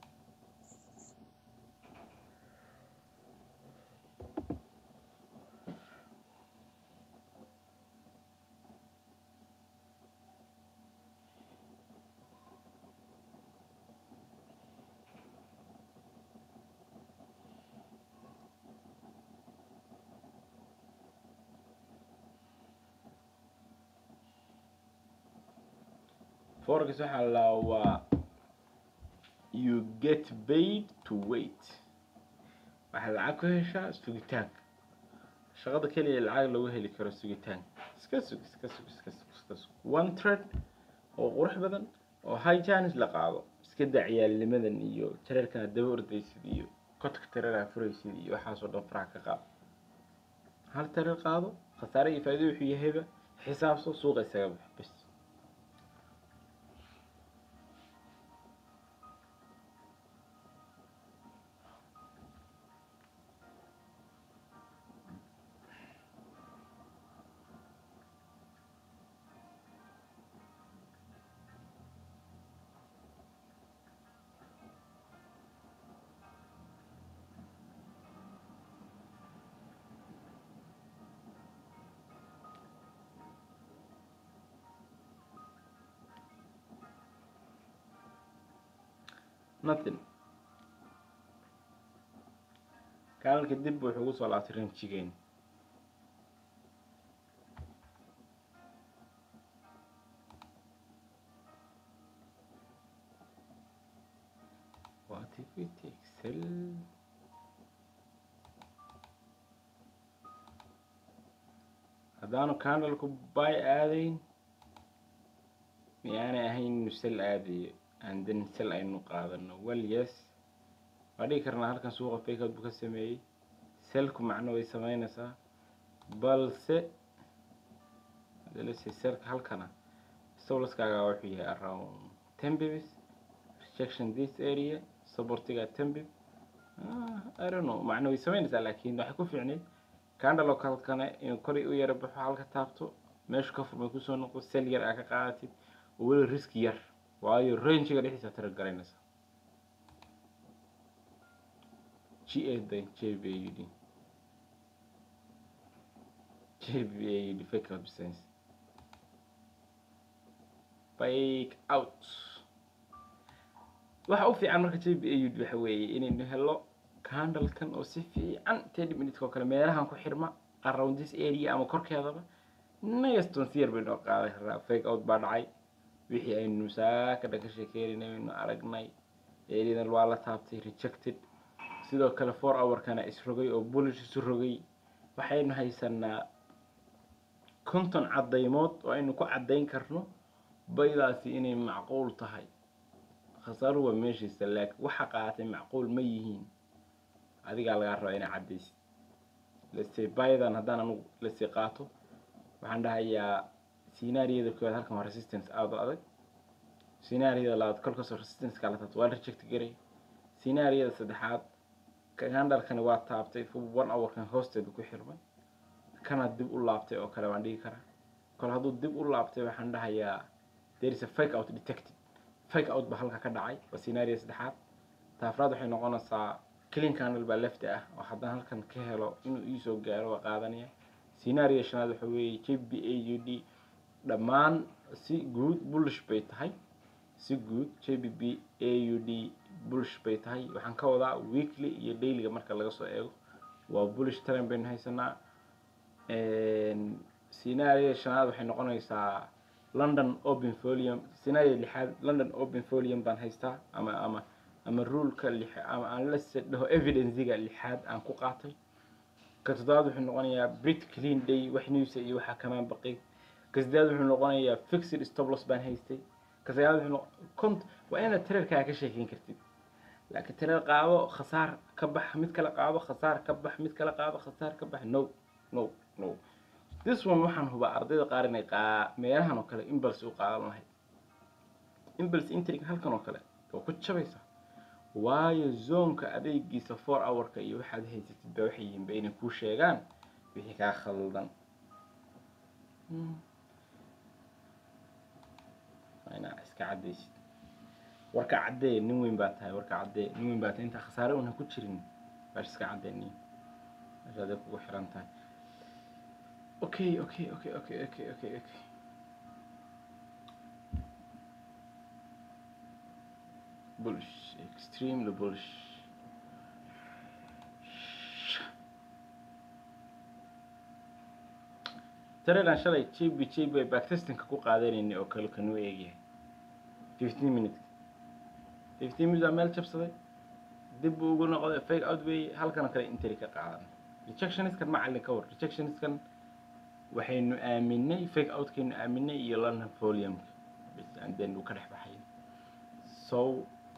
forex waxaa la waa you get paid to wait waxaad lacag ku heshaa sugitaanka shaqada keliya lacag lagu heli karo sugitaanka iska sug iska sug iska sug iska sug one trade oo qurux badan oo high chance la qaado iska daa ciyaalnimadan iyo jareerkana daba ordaysid iyo kotka tareeraa furaysid iyo waxaasoo dhan faraha ka qaado hal tareer qaado khasaare iyo faa'iido wuxuu yahayba xisaabso suuqa isaga bax bas nothing kaalalka dib wuxuu ugu soo laabtay ranjigeen what if we take sell haddaanu candalku bay aadayn miyaanay ahayn inu sel aadayo and then sel aynu qaadano well yes waa dhigi karnaa halkan suuqa fakeout buu ka sameeyey selku macno way sameynaysaa balse lase selka halkana stolaskaaga wuxuu yahay around ten bibs rejection this area supportiga ten bib ah, I don't know macno way sameynaysaa laakiin waxay ku fiicneyd candle halkana inuu kori u yara baxo halka taabto meeshu ka furmay kusoo noqdo sel yar aa ka qaadatid oo weli riski yar waayo rangiga dhexdiisa tira garanaysa g a dan j b a u d j b a u d fake out business fake out waxa u fiican marka j b a u d waxa weeye inaynu helo candlekan oo si fiican thirty minutes oo kale meelahan ku xirma around this area ama korkeedaba negaston si yar bay noo qaadan karaa fake out baa dhacay wixii aynu saaka dhan ka sheekeynay aynu aragnay eeridan waa la taabtay rejected sidoo kale four hourkana isrogay oo bullish isu rogay waxaynu haysanaa konton caddaymood oo aynu ku caddayn karno baydaasi inay macquul tahay khasaaruhu waa meeshiisa laakiin waxa qaatay macquul ma yihiin adigaa lagaa rabaa inaa caddaysid lase baydan haddaan anugu lase qaato waxaan dhahayaa scenaariyada koowaad halkan waa resistance aada u adag scenaariyada labaad kolkastoo resistance kala taabto waa la reject garay scenaariyada saddexaad candalkani waa taabtay one hourkan hoosteeda ku xirmay kana dib u laabtay oo kale waan dhigi karaa kol hadduu dib u laabtay waxaan dhahayaa there is a fake out detected fake out ba halka ka dhacay waa scenario saddexaad taafraad waxay noqonaysaa clean candle baa lefti ah oo haddaan halkan ka helo inuu iisoo gaaro waa qaadanaya scenario shanaad waxa weeye j b a u d dhammaan si guud bullish bay tahay si guud j b b a u d bullish bay tahay waxaan ka wadaa weekly iyo dailyga marka laga soo eego waa bullish trend baynu haysanaa scenario shanaad waxay noqonaysaa london open folium scenario lixaad london open folium baan haystaa ama ama ama ruleka lix ama aan la dhaho evidencega lixaad aan ku qaatay ka toddobaad wuxuu noqonayaa brit clean day wax newsa iyo waxaa kamaan baqay ka saddeaad wuxuu noqonayaa fixed stoploss baan haystay ka sagaalaad wuxuu noq cont waa inaad tirarkaa ka sheekeyn kartid laakiin tirar qaado khasaar ka bax mid kale qaado khasaar ka bax mid kale qaado khasaar ka bax no no no this one waxaan hubaa ardayda qaar inay qaa meelahan oo kale imbals u qaadan lahayd imbals intrig halkan oo kale waa ku jabaysa waayo zoonka adeegiisa four hourka iyo waxaad haysatid ba waxay yihiin ba inay kuu sheegaan wixii kaa khaldan waa inaa iska caddaysid warka caddee nin weyn baa tahay warka caddee nin weyn baa tahay intaa khasaare una ku jirin baash iska caddee nin meeshaaday kugu xiran tahay okay okay okay okay okay okay okay bullish extremely bullish tareelan shalay jb jb ay backtestinka ku qaadanaynay oo kale kanuu eegyahay fifteen minutes fifteen minutes aa meel jabsaday dib buu ugu noqday fake out way halkan kale interi ka qaadan rejectioniskan macallin ka war rejectioniskan waxaynu aaminay fake outkaynu aaminay iyo london foliumka and then uu ka dhex baxay so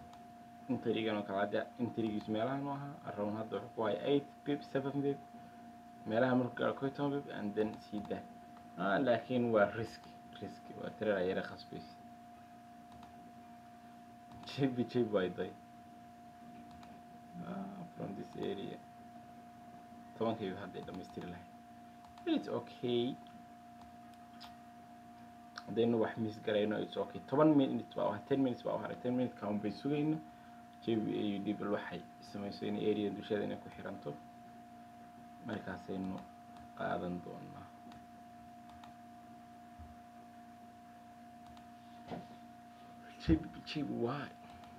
intrigan oo kale hadda intrigiis meelahan u ahaa around hadda wuxuu ku haya eight pip seven pip meelaha markuu gaaro koy toban pip and then sii daa ah laakiin waa risk risk waa tirar yara khasbaysa jebi jeb way day ah, from this area tobankii hadday dhamaystiri lahayd it's okay haddaynu wax miis garayno it's okay toban minutes baa u haray ten minutes baa u haray ten minutes kaan bay sugayno jebi au d bal waxay samayso in area dusheeda inay ku xiranto markaasaynu qaadan doonaa jebi jebi why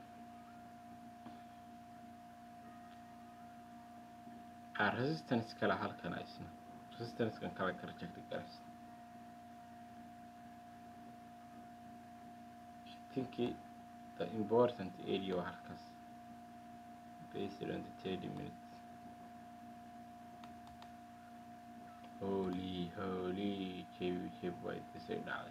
ah resistance kale halkan isna resistance-kan kale ka reject garaysa thinking the important area waa halkaas based on the 30 minutes holy holy jebi jeb way disay dhacday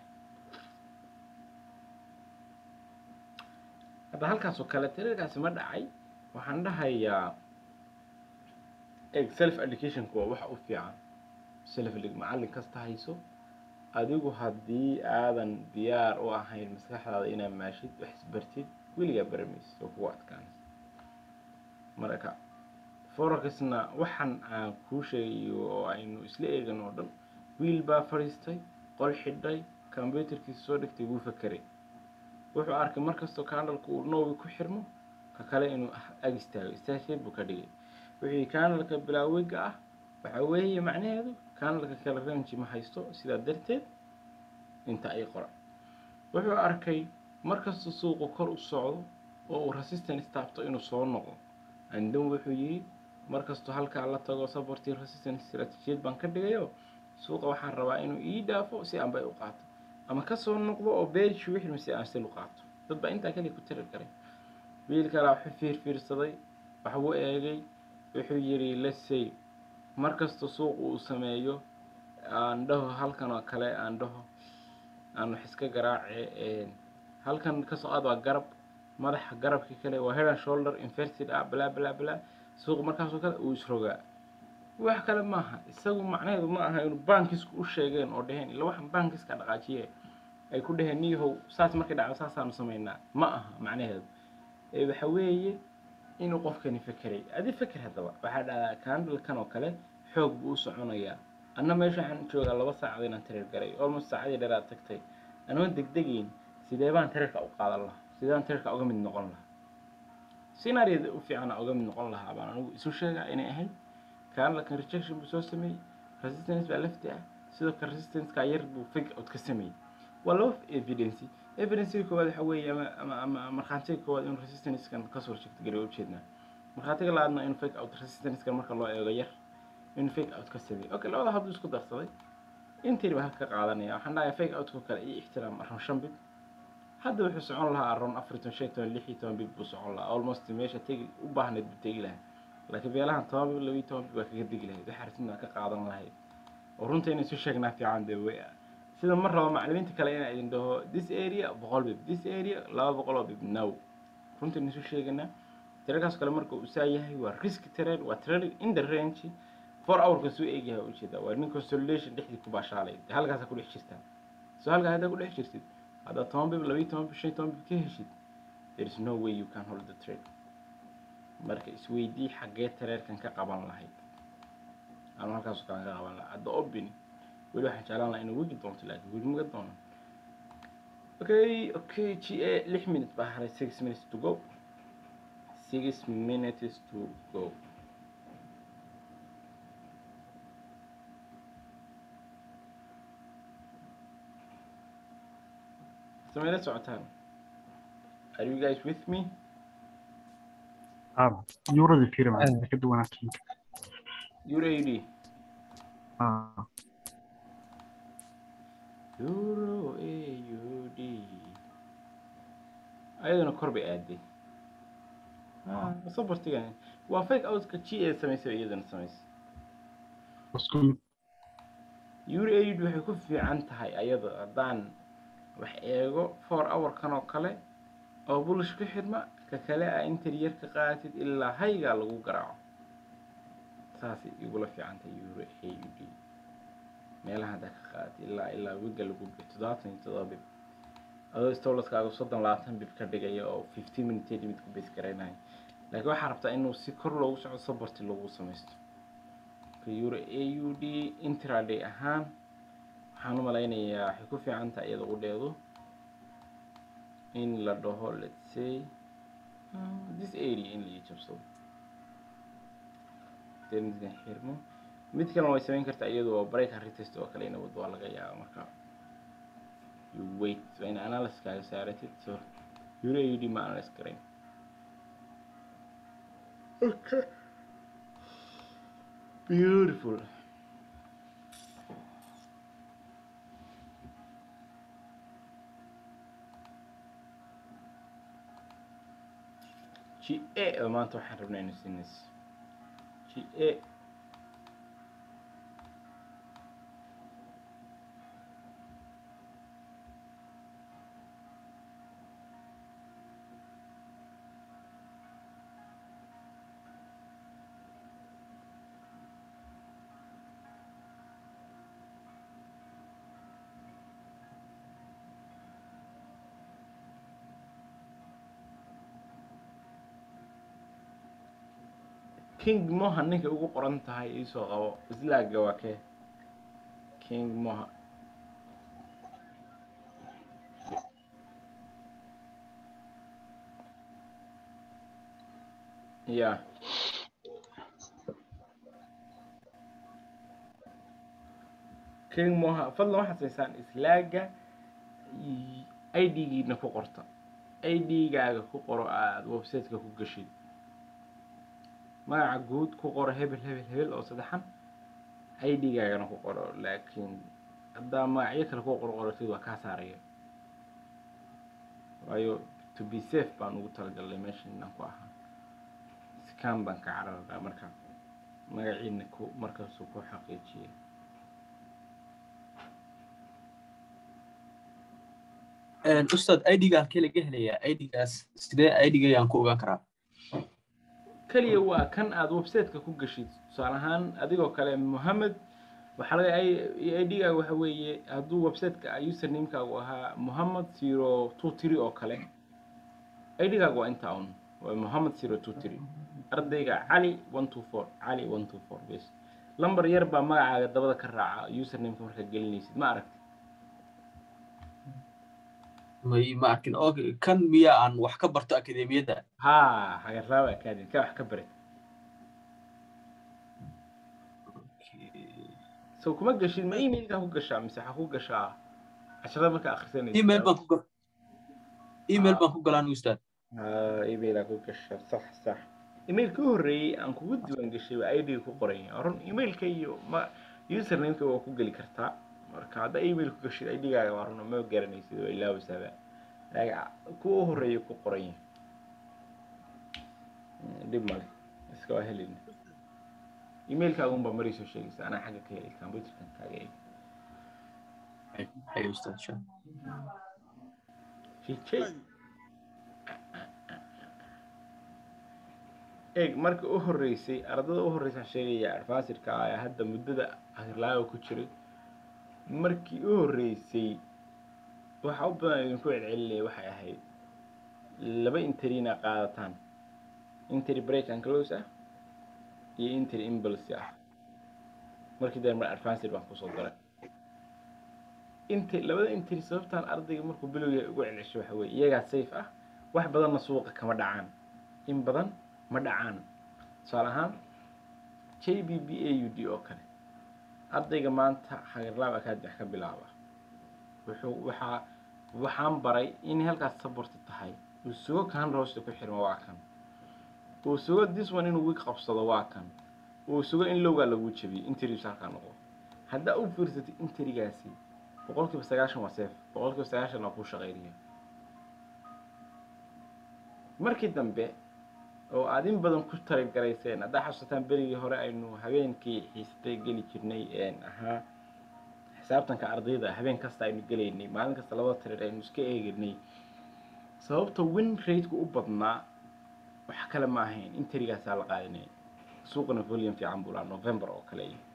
hadda halkaas oo kale tirarkaasi ma dhacay waxaan dhahayaa eg self educationku waa waxa u fiican self macallin kasta hayso adigu haddii aadan diyaar u ahayn maskaxdaada inaad maashid wax isbartid weligaa baramaysid oo kugu adkaanaysa marka forakisna waxan aan kuu sheegayo oo aynu isla eegan oo dhan wiil baa fadhiistay qol xidhay combyuterkiisa soo dhigtay wuu fakeray wuxuu arkay markastoo candalka uu noowi ku xirmo ka kale inuu ag istaago istaasheed buu ka dhigay wixii candalka bilaawiga ah waxa weeye macnaheedu candalka kale ranji ma haysto sidaa darteed inta ay qoran wuxuu arkay markasta suuqu kor u socdo oo uu resistance taabto inuu soo noqdo andan wuxuu yidhi markastoo halkaa la tago supporting resistance strategiyad baan ka dhigayo suuqa waxaan rabaa inuu ii dhaafo si aan bay u qaato ama kasoo noqdo oo beerishu wixii si aan sil u qaato dad baa intaa kaliya ku tiri karay wiil kalaa wuxuu fiirfiirsaday waxbuu eegay wuxuu yidhi let's say markasta suuq uu sameeyo aan dhaho halkan oo kale aan dhaho aan wax iska garaace halkan kasoo aad waa garab madaxa garabkii kale waa head and shoulder inverted ah bla bla bla suuq markaasoo kale uu isrogaa wax kale maaha isagu macnaheedu ma aha inuu bankisku u sheegeen oo dheheen ila waxaan bankiska dhaqaajiye ay ku dheheen niyahow saas markay dhacdo saasaanu samaynaa ma aha macnaheedu ee waxa weeye inuu qofkani fekeray adi feker haddaba waxaa dhahdaa candalkan oo kale xoog buu u soconayaa anna meesha waxaan joogaa laba saacad inaan tareer garay almost saacadii dheeraad tagtay anoon degdegayn sidee baan tareerka u qaadan lahaa sidee baan tareerka uga mid noqon lahaa scenaariyada u fiicana uga mid noqon lahaa baan anigu isu sheegaa inay ahayd candalkan rejection buu soo sameeyey resistance baa lafti ah sidoo kale resistance-ka yar buu fig out ka sameeyey waa laba evidence evidencega koowaad waxa weeye ama ama ama markhaatiga koowaad inuu resistance-kan kasoo horjeegto gari ujeednaa markhaatiga labaadna inuu fake out resistance-kan marka loo eego yar inuu fake out ka sameeyey okay labada habdu isku darsaday intii baa halka qaadanaya waxaan dhahayaa fake out-ko kale iyo ixtiraam aroon shan bid hadda wuxuu socon lahaa aroon afartan shan toban lix iyo toban bid buu socon lahaa almost meesha tegi u baahnayd buu tegi lahaa laakiin beelahan toban bid labiyo toban bid baa kaga degi lahayd waxa arrintan ka qaadan lahayd oo runta inay isu sheegnaa fiican dee way sida mar rabo macallimiinta kale inaa idin dhaho this area boqol bib this area laba boqol oo bib now runta inay isu sheeganaa tirarkaas kale marka uu saa yahay waa risk trade waa trading in the range four hourka soo eegyahay ujeedaa waa nin consolidation dhexdii ku baashaalay dee halkaasa ku dhex jirtaa soo halkaa haddaa ku dhex jirtid haddaad toban bib labiyo toban bib shan iyo toban bib ka heshid there is no way you can hold the trade marka isweydii xaggee tareerkan ka qaban lahayd anu halkaas kaan ka qaban lahaa hadda obini weli waxaan jeclaan lahaa inuu wegi doonto laakiin weli maga doono okay okay g a lix minutes baa haray six minutes to go six minutes to go sameyla socotaan are you guys with me اه يورد في رمى كده وانا euro ad اه euro aud ayaduna kor bay aaday sabartigan waa fake outka g a samaysay iyaduna samaysay بس كل euro aud waxay ku fiican tahay ayada haddaan wax eego four hour kan oo kale oo bullish ku xidhma ka kale a interi yar ka qaadatid ilaa haygaa lagu garaaco saasay igula fiicantay euro a u d meelaha haddaa ka qaadatid ilaa ilaa wiga lagu biyo toddobaatan iyo toddoba bib adoo stolaskaaga soddon labaatan bib ka dhigaya oo fifteen minute mid ku base garaynayo laakiin waxaa rabtaa inuu si kor loogu soco sabarti lagu samaysto euro a u d intraday ahaan waxaan u malaynayaa waxay ku fiican tahay iyada u dheedo in la dhaho let's say uh, this area in la jabsado midkan xirmo mid kalena way samayn kartaa iyadu oo break and retest oo kale ina wado waa laga yaaba marka you wait waa ina analysis kaaga saaratid so euro a u d ma analysis garayn okay beautiful g a oo maanta waxaan rabnaa inu siinays g a king moha ninka ugu qoran tahay iisoo qabo islaaga waa kee king moha ya king moha fadlan waxaad sameysaan islaaga i d-giina ku qorta i d-gaaga ku qoro aada websiteka ku gashid magaca guud ku qoro hebel hebel hebel oo saddexan i d-gaagana ku qoro laakiin haddaa magacyo kale ku qor qorotid waa kaa saaraya waayo to be safe baan ugu talagalnay meeshan inaan ku ahaa scan baan ka cararnaa marka magaciina ku markaasuu ku xaqiijiyay ustaad idga halkee laga helayaa idgaas sidee idga ayaan ku ogaan karaa keliya waa kan aada websiteka ku gashid tusaale ahaan adigoo kale mohamed waxaa laga idgaaga waxa weeye hadduu websiteka usernamekaagu ahaa mohamed zero two three oo kale idgaaga waa intaa un waa mohamed zero two three ardayga cali one two four cali one two four bes lambar yar baa magacaaga dabada ka raaca usernameka markaad gelinaysid ma aragti may ma arkin oo kan miya aan wax ka barto akademiyadda ha hagarraaba academy ka wax ka barid so kuma gashid ma emailkaa ku gashaa mise waxaa ku gashaa casharada markaa akhrisanaysa email baan ku email baan ku galaan ustaad emailaa ku gasha sax sax emailka u horreeyey aan kugu diiwaan gashay waa idga ku qoran yahay run emailka iyo ma usernameka waa ku geli kartaa marka haddaa email ku gashid idgaaga waa run ma garanaysid waa ilaawisaaba laakiin kuwa u horreeya ku qoran yahay dhib male iska waa helina emailkaagun baa marii soo sheegaysa anaa xagga ka helay computerkan kaaga eeg hay ustaad insha jijay eeg marka u horreysay ardada u horreysaan sheegaya advancedka ah ee hadda muddada akhirlaaga ku jiray markii u horreysay waxa u badan idinku celcelinaya waxay ahayd laba interina qaadataan interi break and close ah iyo interi impulse ah markii dee mar advanced baan kusoo daray inter labada interi sababtaan ardayga markuu bilowga ugu celcesho waxa weye iyagaa safe ah wax badanna suuqa kama dhacaan in badan ma dhacaan tusaale ahaan j b b a u d oo kale ardayga maanta hagarlaab academy wax ka bilaaba wuxuu waxaa waxaan baray in halkaas saborti tahay uu sugo kan roosta ku xirmo waa kan uu sugo this one inuu wig qabsado waa kan uu sugo in lowgaa lagu jabiyo interius halkaa noqdo haddaa u fiirsatay interigaasi boqolkiiba sagaashan waa seef boqolkiiba sagaashan waa kuu shaqaynaya markii dambe oo aad in badan ku talagarayseen haddaa xasuusataan berigii hore aynu habeenkii xiisatay geli jirnay ahaa xisaabtanka ardayda habeen kasta aynu gelaynay maalin kasta labada tirir aynu iska eeganay sababta win rateka u badnaa wax kale ma ahayn interigaasaa la qaadanayay suuqana volume fiican buu lahaa november oo kale iyo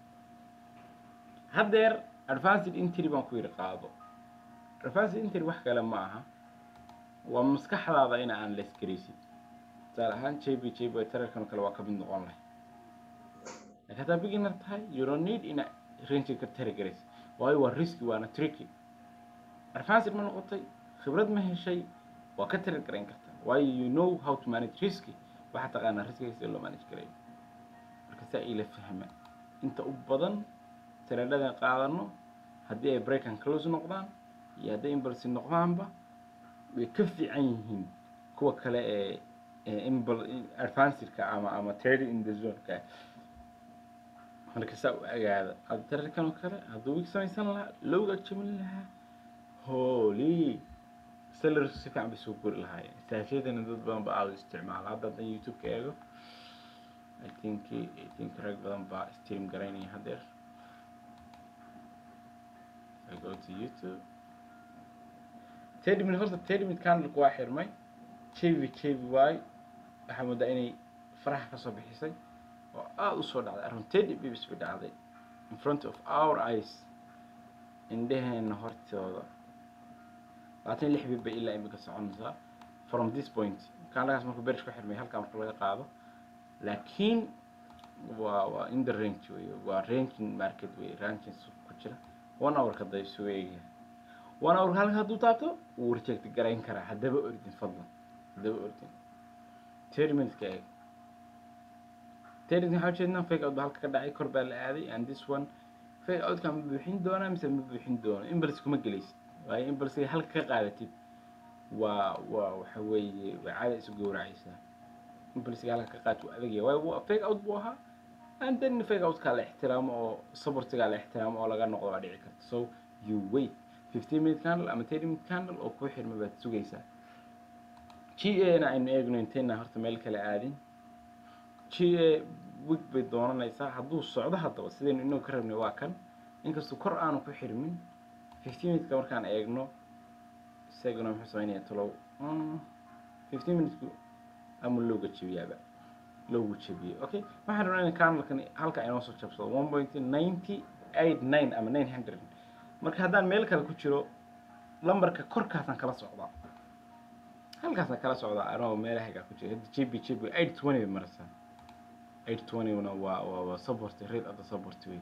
haddeer advanced entry baan ku yidhi qaado advanced entry wax kale ma aha waa maskaxdaada in aan la isgaraysid tusaale ahaan jb jb tararkan kale waa ka mid noqon lahay laakiin haddaa beginner tahay you don't need ina range ka tari garaysid waayo waa risky waana tricky advanced ma noqotay khibrad ma heshay waa ka tari garayn kartaa waayo you know how to manage risky waxaa taqaanaa riskiga sida loo manage garayo marka saa ila fahma inta u badan tareedhadan qaadano haddii ay break and close noqdaan iyo hadday impulse noqdaanba way ka fiican yihiin kuwa kale ee ee imbul- advancedka ama ama trading in the zoneka marka saa u agaada hadda tararkan oo kale hadduu wig samaysan lahaa lowga jamin lahaa holy sellers si fiican bay soo guri lahaayeen saashadana dad badan ba aada u isticmaala hadda haddaan youtube-ka eego i think i think rag badan baa stream garaynaya haddeer I go to YouTube teddy minute horta teddy minute candleka waa xirmay jv jvy waxaa moodaa inay faraxa kasoo bixisay oo aada usoo dhacday around teddy bibis bay dhacday in front of our eyes indheheena hortooda labaatan iyo lix bib bay ilaa imika soconaysaa from this point candlekaas markuu berish ku xirmay halkaa marka laga qaado laakiin waa waa in the range wey waa ranking market wey ranking suuq ku jira one hour ka day soo eegaya one hour halka hadduu taabto wuu reject garayn karaa haddaba ordin fadlan haddaba ordin thirty minutes ka eeg thirty minutes waxaa ujeednaa fake out baa halka ka dhacay kor baa la aaday and this one fake outka ma buuxin doonaa mise ma buuxin doono impulse kuma gelaysid waayo impulse halka ka qaadatid waa waa waxa weeye waa caada isu gowracaysaa impulse halka ka qaat waa adagaya waayo waa fake out buu ahaa and then fake outkaa la ixtiraamo oo supportigaa la ixtiraamo oo laga noqdo waa dhici karta so you wait fifteen minute candle ama thirty minute candle oo kuu xirma baad sugaysaa g a na aynu eegno intayna horta meel kale aadin g a wig bay doonanaysaa hadduu socdo haddaba sidaynu inagu ka rabnay waa kan inkastoo kor aanu ku xirmin fifteen minuteka markaan eegno isaguna muxuu sameynaya talow fifteen minutku ama looga jebiyaaba loogu jebiyey okay waxaan rabnaa in candlekan halka inoo soo jabsado one point ninety eight nine ama nine hundred marka haddaan meel kale ku jiro lambarka korkaasaan kala socdaa halkaasaan kala socdaa anoo meelahagaa ku jira hadda jb jb eight twenty bay maraysaa eight twenty-na waa waa waa support rate of the support way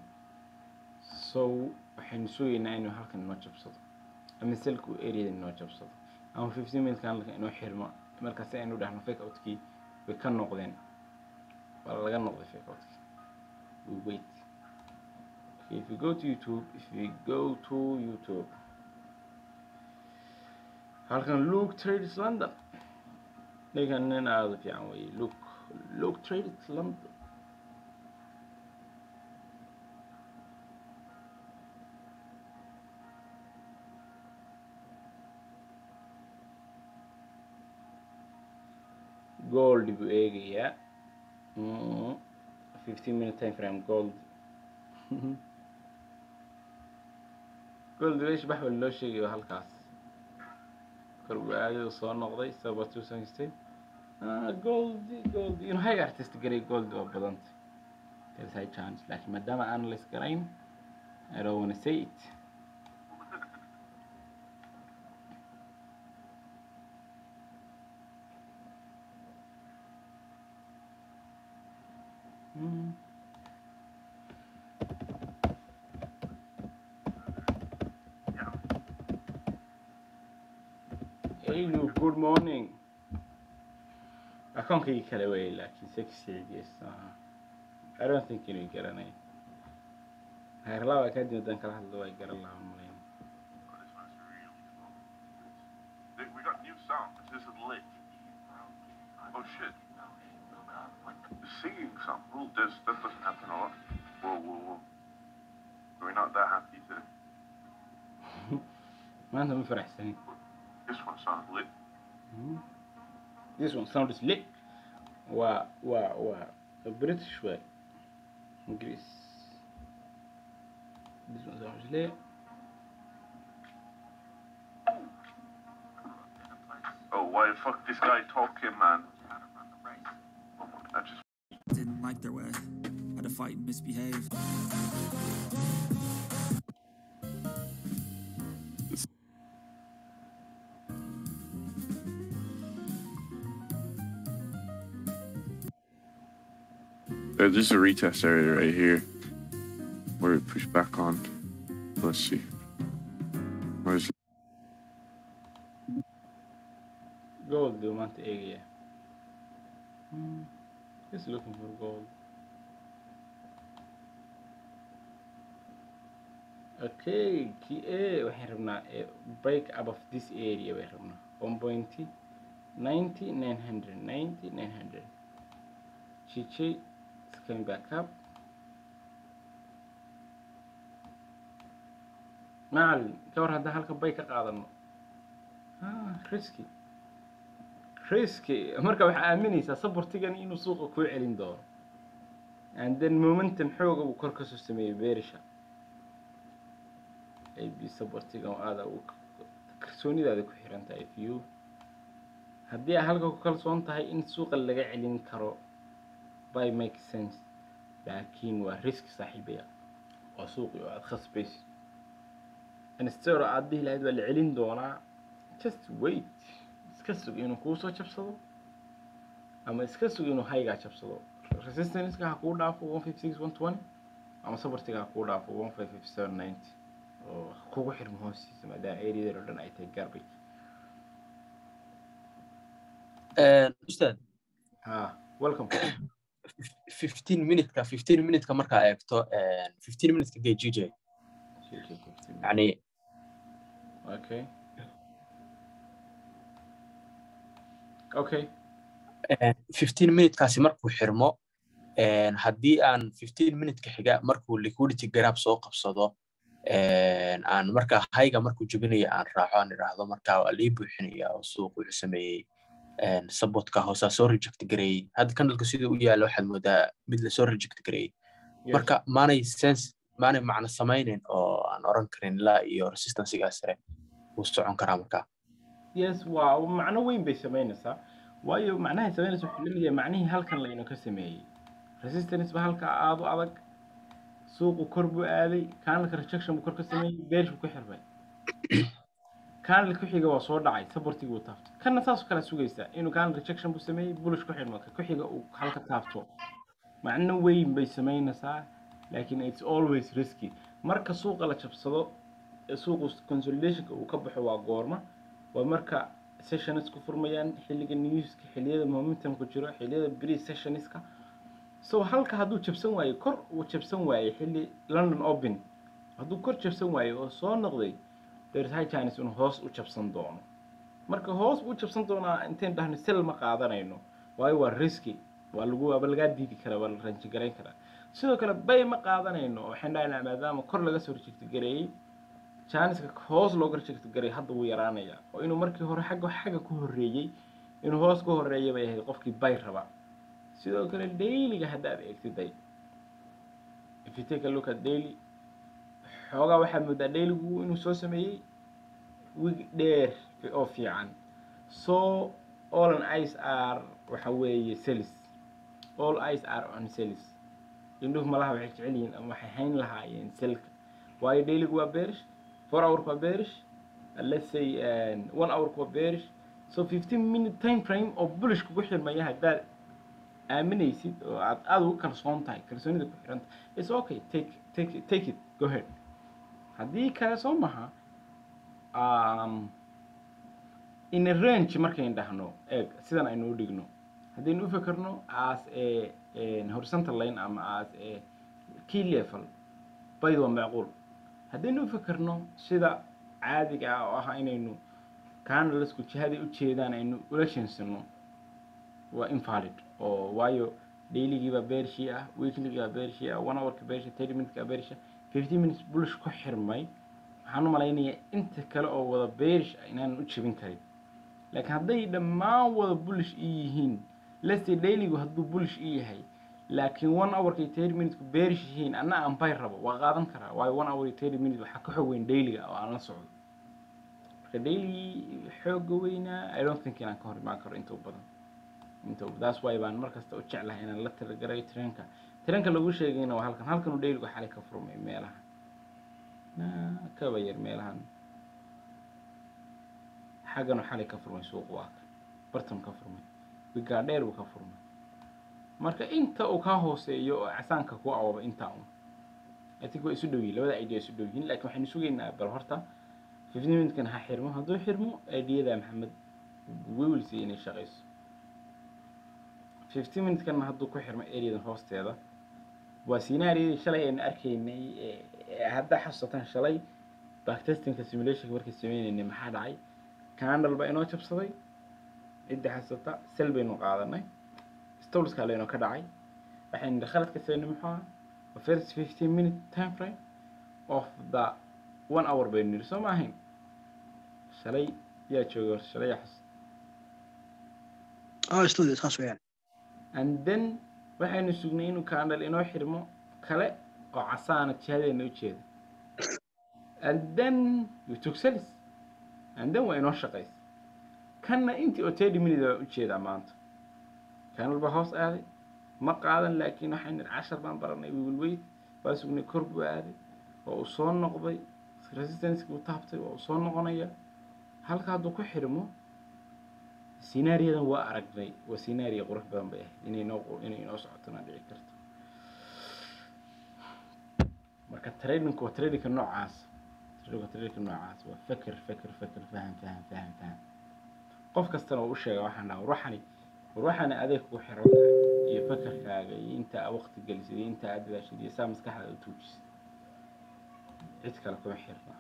so waxaynu sugaynaa inuu halkan inoo jabsado ama selku areada inoo jabsado ama fifteen minutes candleka inoo xirmo markaasi aynu dhahno fake outkii way ka noqdeen waa laga noqday fake outkii we wait okay, if we go to youtube if we go to youtube halkan luke trades london ninkan nin aada u fiican weye luke luke trades london gold buu eegayaa Mm, fifteen minute time frame gold gold meesha bax baa loo sheegayo halkaas kor buu aaday oo soo noqday sababtu samaystay ah gold gold inuu high artist garay gold waa badantay there's high chance laakiin maadaama aan la isgarayn I don't wanna say it Mm. Hey Luke, good morning. Akoonkaygi kale wey laakiin sexygiis aha. I don't think inuu garanay. Heerlaba kadib haddaan kala hadlo way garan lahaa malayn. We got new sound. This is lit. Oh shit. Singing some. Oh, this, that doesn't happen a lot. Whoa, whoa, whoa. We're not that happy today. Maanta ma faraxsanin. This one sounds lit. Mm. This one sounds lit. Waa waa waa British way. Ingiriis. This one sounds lit. Oh, why the fuck this guy talking, man? like their way. Had to fight and misbehave. Uh, this is a retest area right here where it push back on. Let's see. Where's gold duu maanta eegaya Hmm, just looking for gold okay kii a waxaan rabnaa eh, break up of this area bay rabnaa one point ninety nine hundred ninety nine hundred chiche is coming back up macalin ka war haddaan halka bay ka qaadano ah risky risky marka waxaa aaminaysaa sabortigan inuu suuqa kuu celin doono and then momentum xooga uu kor kasoo sameeyey beerisha ab sabortigan aada u kalsoonidaada ku xiran tahay if you haddii aad halka ku kalsoon tahay in suuqa laga celin karo by make sense laakiin waa risk saaxiibaya waa suuqi oo aada khasbaysid instead aad dhihi lahayd waa la celin doonaa just wait iska sug inuu kuu soo jabsado ama iska sug inuu haygaa jabsado resistanceka ha kuu dhaafo one fifty six one twenty ama sabartiga ha kuu dhaafo one five fifty seven ninety oo ha kugu xirmo hoostiisa maadaama areadeed oo dhan ay tahay garbage ustaad ha welcome 15 minutka 15 minutka markaa eegto 15 minutka gay gj yani okay okay 15 minutkaasi markuu xirmo een, haddii aan 15 minutka xiga markuu liquidity grab soo qabsado een, aan markaa hayga markuu jebinayo aan raaco aan idhaahdo markaa waa lii buuxinaya oo suuq wuxuu sameeyey een, sabotka hoosaa soo reject gareeyey hadda kandalka sida u yaala waxaad moodaa mid lasoo reject gareeyey Yes. marka maanay sense maanay macno samaynin oo aan oran karin ilaa iyo resistancegaa sare wuu socon karaa markaa yes waa macno weyn bay samaynaysaa waayo macnahay samaynaysa wuxuu lamid yahay macnihii halkan laynu ka sameeyey resistance ba halka aada u adag suuqu kor buu aaday kanalka rejection buu kor ka sameeyey beerish buu ku xirmay kanal ku xiga waa soo dhacay sabortigii uu taabtay kana saas oo kale sugaysaa inuu kanal rejection buu sameeyey bullish ku xirmo ka ku xiga uu halka taabto macno weyn bay samaynaysaa laakiin it's always risky marka suuqa la jabsado ee suuqu consolidationka uu ka baxo waa goorma waa marka sessions ku furmayaan xilliga newska xilliyada momentumku jiro xilliyada pre sessionska so halka hadduu jabsan waayo kor uu jabsan waayey xilli london open hadduu kor jabsan waayo oo soo noqday there is high chance inuu hoos u jabsan doono marka hoos buu u jabsan doonaa intayn dhahno sel ma qaadanayno waayo waa risky waa lagu waaba lagaa diidi karaa waa la ranji garayn karaa sidoo kale bay ma qaadanayno waxaan dhahaynaa maadaama kor laga soo rejecti gareeyey janiska hoos looga rejecti gareey hadda wuu yaraanayaa oo inuu markii hore xagga xagga ku horreeyey inuu hoos ku horreeya bay ahayd qofkii bay raba sidoo kale dailyga haddaad eegtiday if you take a look at daily xoogaa waxaad moodaa dailygu inuu soo sameeyey wig dheer oo fiican so all an ice are waxa weeye celis all ice are on celis indhuhu malaha waxay jecel yihiin ama waxay hayn lahaayeen selka waayo dailygu waa bearish four hourku waa bearish and let's say um, one hourku waa bearish so fifteen minute time frame oo bullish kugu xirmaya haddaad aaminaysid oo aad aada ugu kalsoon tahay kalsoonida ku xiranta it's okay take take it- take it go ahead haddii kale soo maha um, in a range markayn dhahno eeg sidan aynu u dhigno haddaynu u fekerno as a a horizontal line ama as a key level bayd waa macquul haddaynu u fekerno sida caadiga ah oo ah inaynu canalisku jihaday u jeedaan aynu ula sheensano waa invalid oo waayo dailygiibaa beershii ah weeklygiibaa beershii ah one hourka beersha thirty minuteska beersha fifty minutes bullish ku xirmay waxaan u malaynayaa inta kale oo wada beerish ah inaanan u jebin karin laakiin hadday dhammaan wada bullish ii yihiin leste dailygu hadduu bullish ii yahay laakiin one hourka iyo thirty minutesku beerish yihiin anna aan bay rabo waa qaadan karaa waayo one hour iyo thirty minutes waxaa ka xoog weyn dailyga oo aan la socdo marka daily xooga weynaa i don't think inaan ka hor imaan karo inta u badan inta that's why baan markasta u jeclahay inaan la talagarayo tareenka tareenka lagu sheegayna waa halkan halkan uu dhayligu xalay ka furmay meelaha Na- kaba yar meelahan xaggan uu xalay ka furmay suuq waa kan bartan ka furmay wigaa dheer buu ka furmay marka inta uu kaa hooseeyo oo casaanka ku awaba intaa un I think waa isu dhow yihiin labada idea isu dhow yihiin laakiin waxaynu sugaynaa bal horta fifteen minutkan ha xirmo hadduu xirmo ideyada maxamed we will see inay shaqayso fifteen minutkanna hadduu ku xirmo areadan hoosteeda waa scenaariyadii shalay aynu arkaynay ee- ee haddaa xasuusataan shalay backtestingka simulationka markii sameynaynay maxaa dhacay candle baa inoo jabsaday cidda xasuusta sel baynu qaadanay stolska laynoo ka dhacay waxaynu khaladka sameynay muxuu ahaa the first 15 minute time frame of the one hour baynu niri soo ma ahayn shalay yaa joogay horta shalay yaa xus اه استوديو خاص ويان and then waxaynu sugnay inuu candle inoo xirmo kale oo casaana jihadeena u jeeda and then you took salis and then waa inoo shaqaysa kanna intii oo thirty minute baa u jeedaa maanta candle baa hoos aaday ma qaadan laakiin waxaynu nidhi cashar baan baranay we will wait waa sugnay kor buu aaday waa uu soo noqday resistance buu taabtay waa uu soo noqonaya halka hadduu ku xirmo sinaariyadan waa aragnay waa sinaariya qurux badan bay ahayd inay noo inay inoo socotona dhici karto marka tradingku waa tradingka noocaas tradingka tradingka noocaas waa feker feker feker faham faham faham faham qof kastana uu u sheega waxaan dhaha ruuxani ruuxani adeeg kugu xiran tahay iyo fekerkaaga iyo inta aad waqti gelisid iyo inta aad dadaashid iyo saa maskaxdaada u tuujisid cid kale kuma xirna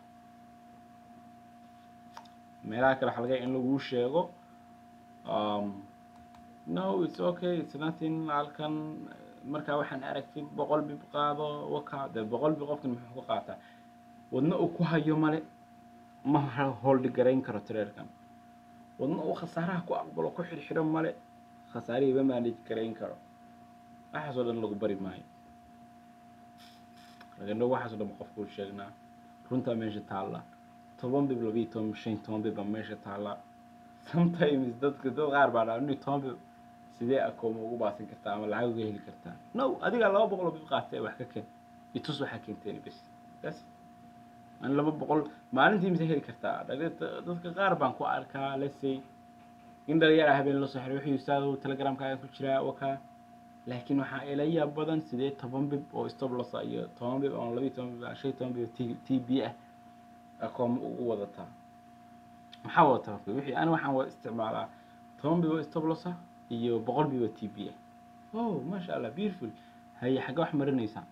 meelaha kale waxaa laga yaabaa in laguu sheego um, no it's okay it's nothing halkan markaa waxaan aragtid boqol bib qaado waka de boqol bib qofkan muxuu ku qaataa wadna uu ku hayo male ma holdi garayn karo tireerkan wadna uu khasaaraha ku aqbalo ku xirxiro male khasaarihiiba manage garayn karo waxaasoo dhan lagu bari maayo lagana waxaasoo dhan qofku sheegnaa runtaa meesha taalla toban bib labiyo toban shan iyo toban bib baa meesha taalla sometimes dadka dad qaar baa dhaa nin toban bib sidee akooma ugu baasin kartaa ama lacag uga heli kartaa no adigaa laba boqol oo bib qaatay wax ka keen itus waxaa keenteen bes bas an laba boqol maalintii mise heli kartaa Dhalinyarta- dadka qaar baan ku arkaa let's say in dhalinyara habeen la soo xiray wuxuu ustaado telegramkaaga ku jiraa wakaa laakiin waxaa ila yaab badan sidee toban bib oo stop loss ah iyo toban bib ama labiyo toban bib ama shan iyo toban bib oo T- tb ah akooma ugu wadataa maxaa wadataa marka wixii ani waxaan wada isticmaalaa toban bib oo stop loss ah iyo boqol bib oo tb ah oh maasha allah beautiful haye xagga wax marinaysaa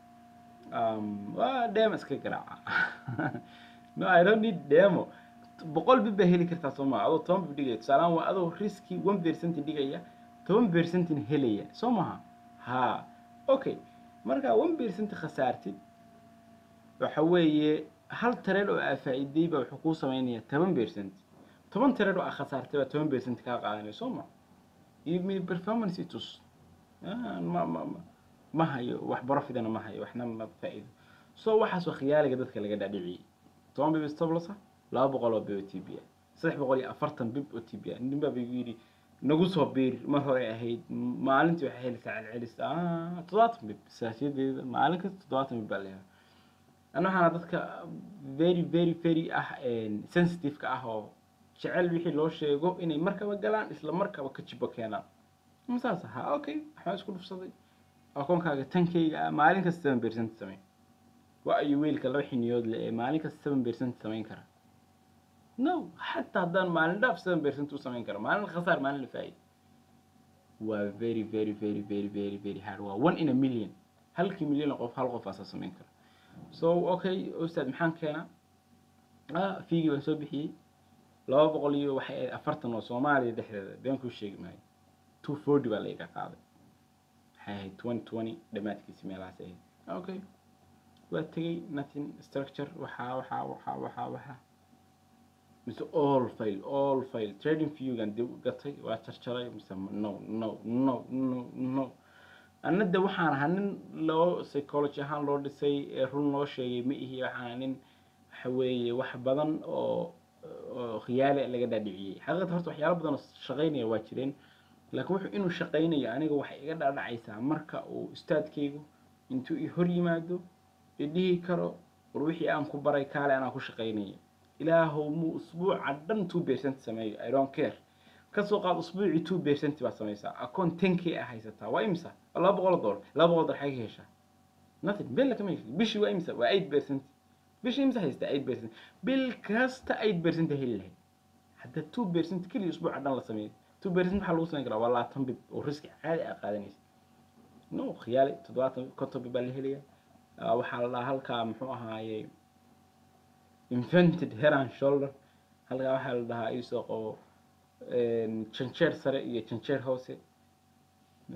um, waa demo iska garaaca no i don't need demo boqol bib baa heli kartaa soo maa adoo toban bib dhigaya tusaalehaan waa adoo riski one percent dhigaya toban percentin helaya soo maha ha okay marka one percent khasaartid waxa weeye hal tareed oo aa faa'iiday baa wuxuu kuu sameynaya toban percent toban tareed oo aa khasaartay baa toban percent kaa qaadanaya soo ma give me performance itus Ah, ma ma ma ma hayo wax profitana ma hayo waxna ma faa'iido so waxaas waa khiyaaliga dadka laga dhaadhiciyey toban bib stoblosa laba boqol oo bib oo tb ah saddex boqol iyo afartan bib oo tb ah nin baa igu yidhi nagu soo biir mar hore ahayd m- maalintii waxay helaysaa celcelis ah toddobaatan bib saasyadeeda maalin kasta toddobaatan bib baa leeyahay ana waxaana dadka very very very ah sensitive-ka ah oo jecel wixii loo sheego inay markaba galaan isla markaba ka jibo keenaan ma saas ahaa okay waxbaa isku dhufsaday akoonkaaga tankayga ah maalin kasta seven percent samey waa ayu weelka laba xiniyood le ee maalin kasta seven percent samayn kara no xataa haddaan maalin dhaaf seven percent u samayn karo maalin khasaar maalin la faa'iid waa very very very very very very hard waa one in a million halkii milyan oo qof hal qof aasaa samayn kara so okay ustaad maxaan keenaa ah fiigii baan soo bixiyey laba boqol iyo waxay ahayd afartan oo soomaaliya dhexdeeda been kuu sheegi maayo two forty baa laiga qaaday waxay ahayd twenty twenty dhammaadkiisi meelahaas ahayd okay waa tegey nothing structure waxaa waxaa waxaa waxaa waxaa mise all fail all fail trading viewgan dib u gatay waa jarjaray mise no no no no no anna de waxaan ahaa nin loo psychology ahaan loo dhisay ee run loo sheegay ma ihi waxaan ahaa nin waxa weeye wax badan oo oo khiyaali laga dhaadhiciyey xaqiiqata horta waxyaalo badan oo shaqaynaya waa jireen laakiin wuxuu inuu shaqaynayo aniga waxay iga dhaadhacaysaa marka uu ustaadkaygu intuu i hor yimaado i dhihi karo war wixii aan ku baray kaale anaa ku shaqaynaya ilaahow muu usbuuca dhan two percent sameeyo i don't care kasoo qaad usbuucii two percent baad samaysaa akoon ten k ah haysataa waa imisa waa laba boqol oo dollar laba boqol dollar xagee ka heshaa nothing bil lagama hesho bishii waa imisa waa eight percent bishii imisa haystaa eight percent bil kasta eight percent heli lahayd hadda two percent keliya usbuuca dhan la sameeyo two percent maxaa lagu samayn karaa waa labaatan bib oo riski caadi ah qaadanaysa no khiyaali toddobaatan konton bib baa la helaya Ah, waxaa la dhahaa halkaa muxuu ahaaye invented head and shoulder halkaa waxaa la dhahaa isoo qabo een, janjeer sare iyo janjeer hoose No.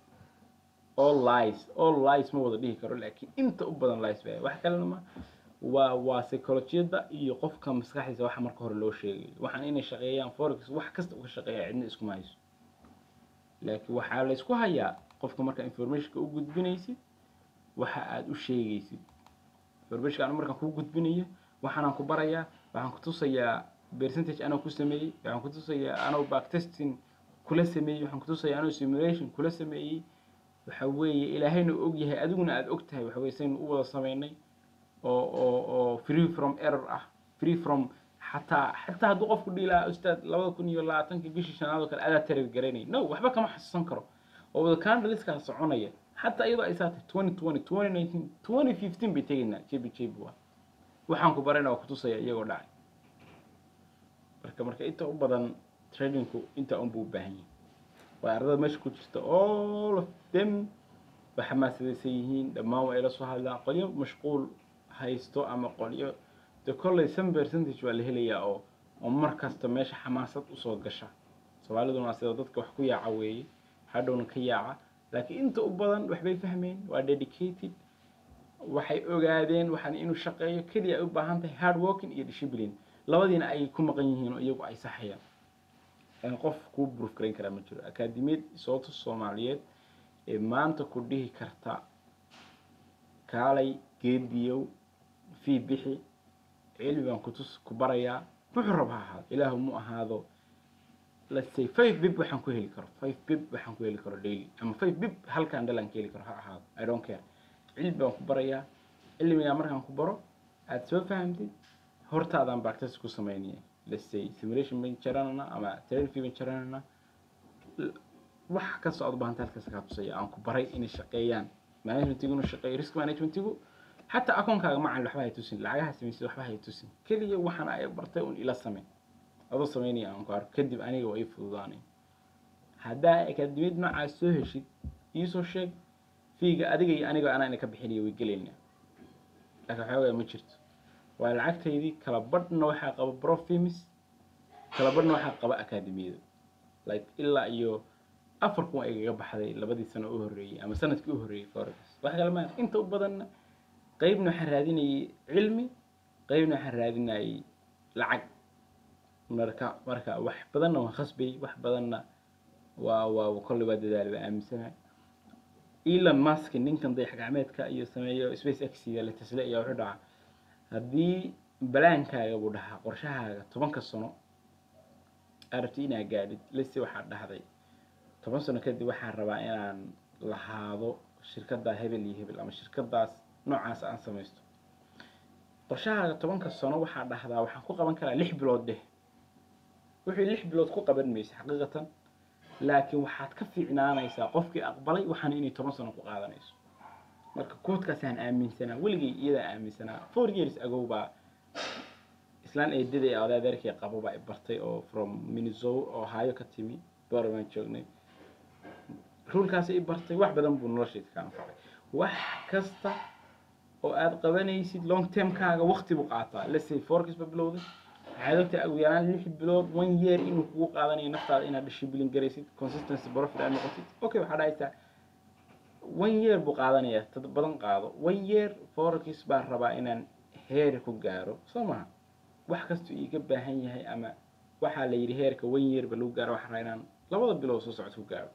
all lies all lies ma wada dhihi karo laakiin inta u badan lies baa wax kalena ma waa waa psychologiyada iyo qofka maskaxdiisa waxa marka hore loo sheegayo waxaan inay shaqeeyaan forex wax kasta uga shaqeeya cidna iskuma hayso laakiin waxaa la isku hayaa qofka marka informationka u gudbinaysid waxa aad u sheegaysid informationka anu markaan kuu gudbinayo waxaanaan ku barayaa waxaan ku tusayaa percentage anoo ku sameeyey waxaan ku tusayaa anoo backtesting kula sameeyey waxaan ku tusayaa anoo simulation kula sameeyey waxa weeye ilaahayna og yahay adiguna aad og tahay waxa weye saynu u wada sameynay oo oo oo free from error ah free from xataa xataa hadduu qofku dhihi lahaa ustaad labada kun iyo labaatankii bishii shanaad oo kale adaa tarir garanay no waxba kama xasuusan karo oo wada candleskaa soconaya xataa iyadoo ay saatay twenty twenty twenty nineteen twenty fifteen bay tegaynaa jebi jebi waa waxaan ku barayna waa kutusaya iyagoo dhacay marka marka inta u badan tradingku inta un buu u baahan yahay waa ardada meesha ku jirta all of them way xamaasadaysan yihiin dhammaan waa ila soo hadlaan qolyo mashquul haysto ama qolyo de kolley some percentage waa la helayaa oo oo mar kasta meesha xamaasad usoo gasha soomaaliduna waa sida dadka wax ku yaaca weeye hadhowna ka yaaca laakiin inta u badan waxbay fahmeen waa dedicated waxay ogaadeen waxaan inuu shaqeeyo keliya ay u baahan tahay hard working iyo discipline labadiina ay ku maqan yihiin oo iyagu ay saxayaan aan qof kuu proof garayn karaa ma jiro akaadimiyad sababta soomaaliyeed ee maanta ku dhihi karta kaalay geediyow fii bixi cilmi baan kutus ku barayaa wuxuu rab ha ahaado ilaahu mu ahaado let's say five bib waxaan ku heli karo five bib waxaan ku heli karo daily ama five bib halkaan dhalaan ka heli karo ha ahaado i don't care cilmi baan ku barayaa cilmigaa markaan ku baro aad soo fahamtid hortaadaan practice ku samaynaya let's say simulation ban jaranana ama therapy ban jaranana wax kastoo aad u baahanta halkaas kaa tusaya aan ku baray inay shaqeeyaan managementigu inuu shaqeeyo risk managementigu xataa akoonkaaga macan waxba hay tusin lacagaha samaysid waxba hay tusin keliya waxaan ay bartay un ila samey adoo samaynaya aan ku arko kadib aniga waa ii fududaanay haddaa akaadimiyad noocaas soo heshid iisoo sheeg fiiga adiga iyo aniga anaa ina ka bixinaya way gelaynaa laakiin waxoogaa ma jirto waa lacagtaydii kala badhna waxaa qaba profimis kala badhna waxaa qaba akaadimiyada like ilaa iyo afar kun ay igaga baxday labadii sano u horreeyey ama sanadkii u horreeyey forex wax kale maa inta u badanna qeybna waxaan raadinayay cilmi qeybna waxaan raadinayay lacag marka marka wax badanna waan khasbayay wax badanna waa waa kolley waa dadaali waa aaminsanahay elon musk ninkan dayax gacmeedka iyo sameeyo space x iyo la tesla iyo wuxuu dhaca haddii balaankaaga buu dhahaa qorshahaaga tobanka sano aad rabtid inaad gaadhid lese waxaad dhahday toban sano kadib waxaan rabaa inaan lahaado shirkaddaa hebel iyo hebel ama shirkadaas noocaas aan samaysto qorshahaaga tobanka sano waxaa dhahdaa waxaan ku qaban karaa lix bilood dheh wixii lix bilood ku qaban maysa xaqiiqatan laakiin waxaad ka fiicnaanaysaa qofkii aqbalay waxaana inay toban sano ku qaadanayso marka koodkaasaan aaminsanaa weligay iyadaa aaminsanaa four years ago baa islaan eedaday oday adeerkay qabo baa i bartay oo from minnesota ohio ka timi boor baan joognay ruulkaasi i bartay wax badan buu noloshayda ka anfacay wax kasta oo aad qabanaysid long termkaaga waqti buu qaataa lesay forecast ba bilowday waxaad ogtahay ugu yaraan lix bilood one year inuu kugu qaadanayo naftaada inaad discipline garaysid consistency profit aad noqotid okay waxaa dhahaysaa one year buu qaadanayaa tad badan qaado one year forex baan rabaa inaan heer ku gaaro soo maha wax kastuu iiga baahan yahay ama waxaa la yidhi heerka one year ba lagu gaaro waxaan rabaa inaan labada bilood soo socod ku gaaro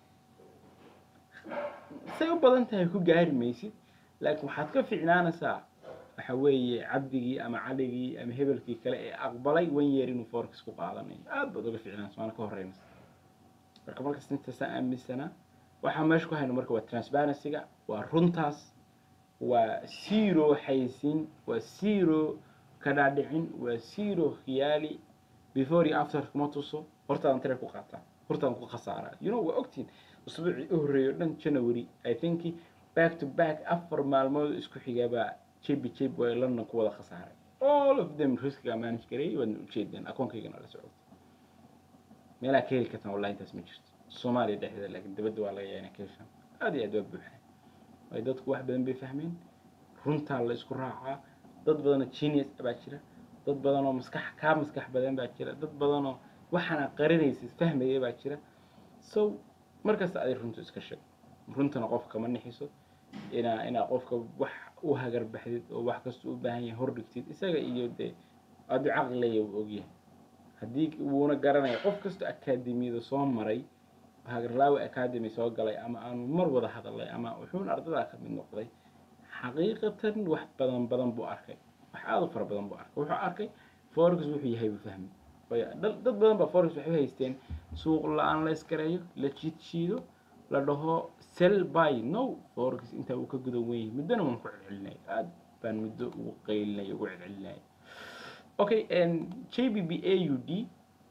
say u badan tahay ku gaari maysid laakiin waxaad ka fiicnaanaysaa waxa weeye cabdigii ama caligii ama hebelkii kale ee aqbalay one year inuu forex ku qaadanayo aad baad uga fiicnaanaysa waana ka horeynaysa marka markasta intaasaan aaminsanaa waxaa meesha ku hayno marka waa transparency-ga waa runtaas waa zero xaysiin waa zero kadhaadhicin waa zero khiyaali before iyo after kuma tuso hortaadan tire ku qaataa hortaadan ku khasaaraa you know waa ogtiin usbuucii u horreeyo dhan january i think back to back afar maalmood isku xigaabaa jebi jeb waa london ku wada khasaaray all of them riskiga manage gareeyay waadna ujeedeen akoonkaygana la socdo meelaa ka heli kartaan wallahi intaas ma jirto soomaaliya dhexdeeda laakiin dibadda waa laga yaabaa inay ka heshaan aad iyo aad waa buuxaan waayo dadku wax badan bay fahmeen runtaa la isku raacaa dad badanoo genius baa jira dad badanoo maskax kaa maskax badan baa jira dad badanoo waxaana qarinaysid fahmaya baa jira so markasta aday runtu iska sheeg runtana qofka kama nixiso inaa inaa qofka wax u hagarbaxdid oo wax kasta u baahan yahay hordhigtid isaga iyo dee adu caqli leeya uu ogyahay haddii wuuna garanaya qof kastoo akaademiyada soo maray hagarlaawi academy soo galay ama aanu mar wada hadalay ama wuxuuna ardadaa ka mid noqday xaqiiqatan wax badan badan buu arkay wax aad u fara badan buu arkay wuxuu arkay forex wuxuu yahay buu fahmay waayo dad dad badan baa forex waxay u haysteen suuq la-aan la iskareeyo la jiidshiido la dhaho sell by no forex intaa uu ka gudan wen yahay muddona waan ku celcelinay aad baan muddo ugu qaylinay ugu celcelinay okay j b b a u d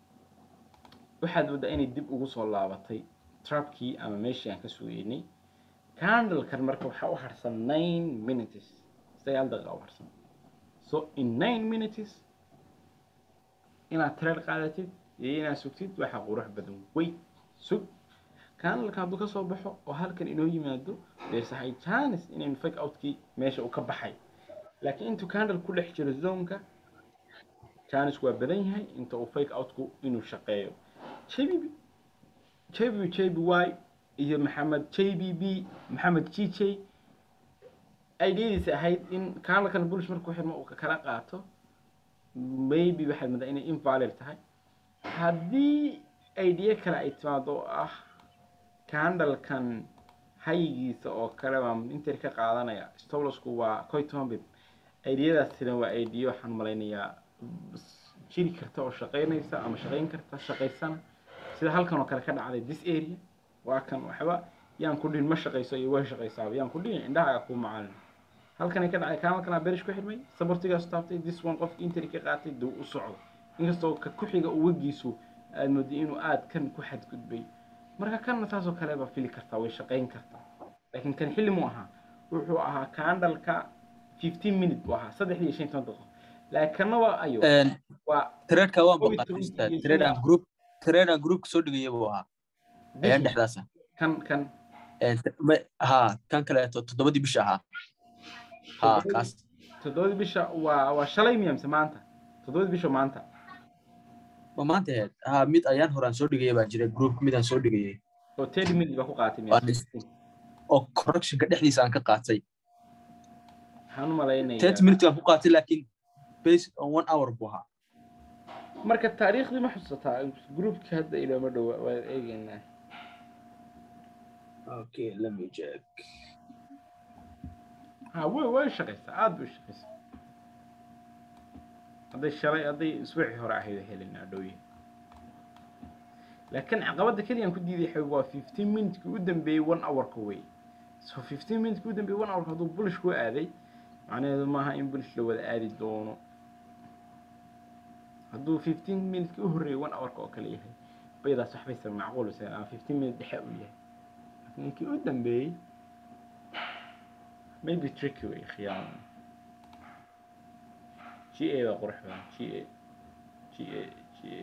waxaad moodaa inay dib ugu soo laabatay trapkii ama meeshii aan ka sugeynay candlekan marka waxaa u harsan nine minutes sagaal daqiiqa u harsan so in nine minutes inaad trade qaadatid iyo inaad sugtid waxaa qurux badan wey sug candlekan hadduu ka soo baxo oo halkan inoo yimaado there's a high chance inaynu fake outkii meesha uu ka baxay laakiin intuu candle ku dhex jiro zonka chance waa badan yahay inta uu fake outku inuu shaqeeyo jbb jbb jby iyo maxamed jbb maxamed jj ideadiisa ahayd in candlekan bullish markuu xirmo uu kala qaato maybe waxaad moodaa inay invalid tahay haddii idea kale ay timaado oo ah candlekan hayigiisa oo kale baa inter ka qaadanaya stolosku waa coitombib ideadaasina waa idea waxaan malaynayaa jiri karta oo shaqaynaysa ama shaqayn karta shaqaysana sida halkan oo kale ka dhacday this area waa kan waxba yaan ku dhihin ma shaqayso iyo way shaqaysaaba yaan ku dhihin indhahaaga kuu macalin halkanay ka dhacday kaamalkana berish ku xidhmay sabortigaas taabtay this one qofki interi ka qaatay duu u socdo inkastoo ka ku-xiga uwagiisu aad mooday inuu aad kan ku xadgudbay marka kanna taasoo kale baa fili kartaa way shaqayn kartaa laakiin kan xilli mu ahaa wuxuu ahaa candalka fifteen minute buu ahaa saddexdii iyo shan toban daqiiqo laakiin kanna waa ayo waa tradeka waan Covid baqan toban ustaad iyo trade aan shan. group trade aan group soo dhigaya buu ahaa ayaan bishii dhexdaasa kan kan ha kan kaleeto toddobadii bisha ahaa ha Toddobadii- kaas toddobadii bisha waa waa shalay miya mise maanta toddobadii bisha maanta ma maanta ahayd ha mid ayaan horaan soo dhigaya baa jira group mid aan soo dhigayay oo thirty minute baa ku qaatay miya Waan is- oo correctionka dhexdiisa aan ka qaatay waxaan u malaynayaa thirty minutes aan ku qaatay laakiin based on one hour buu ahaa marka taariikhdii ma xusataa groupki hadda ilooma dhowa waa eegeynaa okay let me check ha way way shaqaysaa aad bay u shaqaysaa hadday shalay hadday isbuucii hore ahayd oo helinaa dhowye laakiin caqabadda keliya aan ku diiday xabi waa fifteen minutekii u dambeeyey one hourka wey so fifteen minutekii u dambeeyey one hourka hadduu bulish ku aaday macnaheedu maaha in bulish la wada aadi doono hadduu fifteen minutekii u horreeyey one hourka oo kale yahay baydaas waxbaysa macquul mise ama fifteen minute dhexe uu yahay laakiin kii u dambeeyey maybe tricky way khiyaano GA baa qurux badan GA GA GA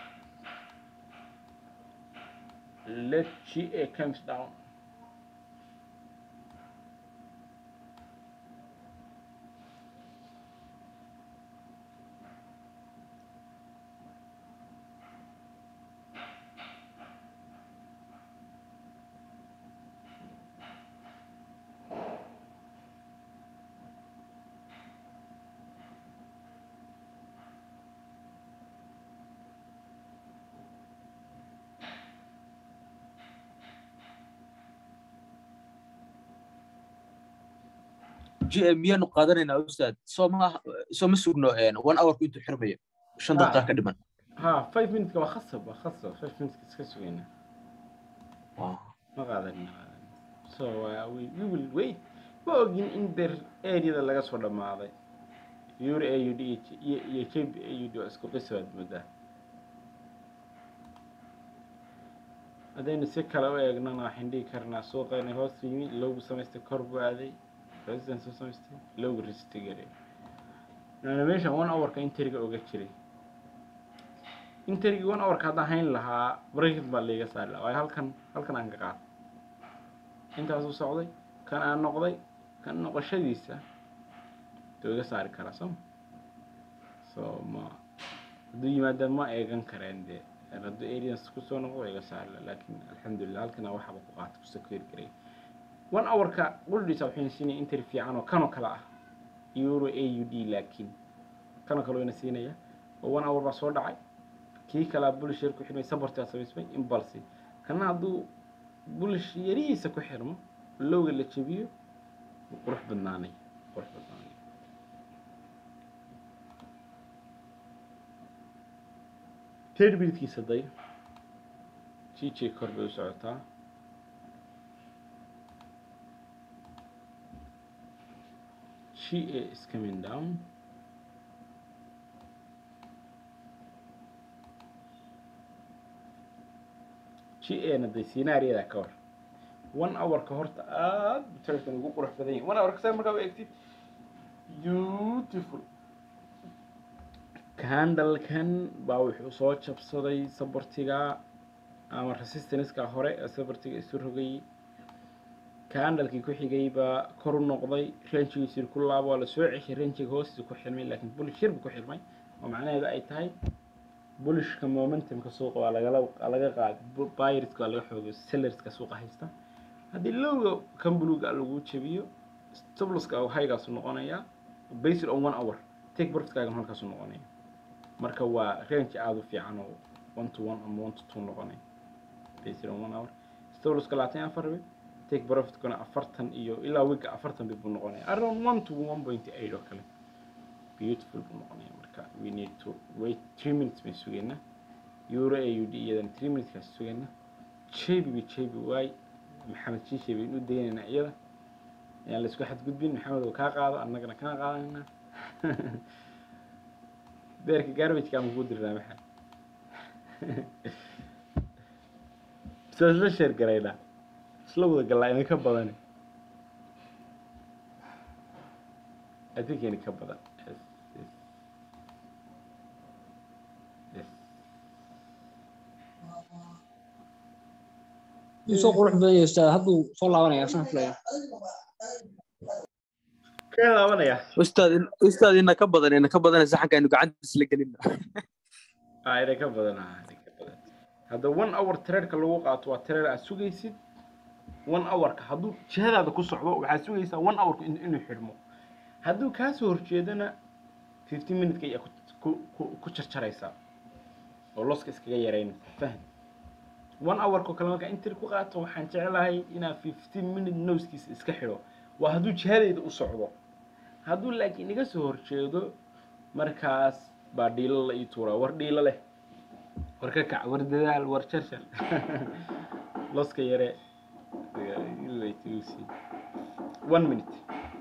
let GA comes down gm miyaanu qaadanaynaa ustaad soo ma soo ma sugno one hourku intuu xirmayo shan Ah. daqiiqa ka dhiman ها 5 minutes waa khasab waa khasab 5 minutes iska sugayna Ah, ma qaadanin ma qaadanin so uh, we, we will wait ma ogin in der areada laga soo dhammaaday euro a u d iyo iyo jb a u d waa isku qisi baad moodaa haddaynu si kale u eegnana waxaan dhihi karnaa suuqeena hoos yimi lowgu samaystay kor buu aaday resistance u samaystay lowgu resistigare meeshan one hourka interiga oga jiray interigi one hourka haddaan hayn lahaa bracket baa liiga saari lahaa waayo halkan halkan aan ka qaaday intaasuu socday kan aan noqday kan noqoshadiisa duu iga saari karaa soo ma so ma hadduu yimaada ma eegan kareen dee hadduu aliens kusoo noqdo waa iga saari lahaa laakiin alxamdulilah halkana waxaba ku qaata kusoo keeri karay one hourka qudhiisa waxayna siinaya interi fiican oo kanoo kale ah euro a u d laakiin kanoo kale wayna siinaya oo one hour baa soo dhacay kii kalaa bulish yar ku xirmay sabartaa samaysmay impulsi kana hadduu bulish yarihiisa ku xirmo lowga la jebiyo wuu qurux badnaanay qurux badnaanay third minutkiisa day g j kor bay u socotaa g a is coming down g ana de scenaariyada ka hor one hourka horta aad butarkan ugu qurux badan yahay one hourka saa markaa u eegtid beautiful candlekan baa wuxuu soo jabsaday sabartiga ama resistanceka hore ee sabartiga isu rogayay candlekii ku xigay baa kor u noqday ranjigiisii ku laabo waa lasoo ceshay ranjiga hoostiisa ku xirmay laakiin bulish yar buu ku xirmay oo macnaheedu ay tahay bulishka momentumka suuqa waa lagala waa laga qaaday buyerska waa laga xoogay sellerska suuqa haysta haddii lowga kan buluga lagu jabiyo stoploska haygaasu noqonayaa based on one hour take profitkaagan halkaasu noqonaya marka waa range aada u fiican oo one to one ama one to two noqonaya based on one hour stoploska labaatan iyo afar bib take profitkuna afartan iyo ilaa wiga afartan bib buu noqonaya around one to one point eight oo kale beautiful buu noqonaya marka we need to wait three minutes bay sugaynaa euro a u d iyadan three minuteskaas sugaynaa jebi bi jebi waay maxamed shiishe baynu u daynaynaa iyada ayaan laisku xadgudbin maxamed oo kaa qaado annagana kaa qaadanaynaa beerka garbageka ama kuu dirinaa maxaa bisa isla sheer garaynaa isla wada gallaa idinka badani adinkeeni ka badan yes yes yes Wuu soo qurux badan yahay ustaad hadduu soo laabanaya saan filaya ka laabanaya ustaad ustaad ina ka badan ina ka badan saxanka aynu gacantiis la gelin ah idin ka badan ah idin ka badan hadda one hour traderka lagu qaato waa trader aad sugaysid one hourka hadduu jihadaada ku socdo waxaad sugaysaa one hourka in- inuu xidhmo hadduu kaa soo horjeedana fifteen minuteka ayaa ku- ku ku- ku jarjaraysaa oo loska iskaga yaraynaysa faham one hourka kale markaa intir ku qaato waxaan jeclahay inaa fifteen minute nosekiisa iska xidho waa hadduu jihadayda u socdo hadduu laakiin iga soo horjeedo markaas baa dhiilo la ii tuuraa war dhiilo leh war ka kac war dadaal war jarjar loska yare one minute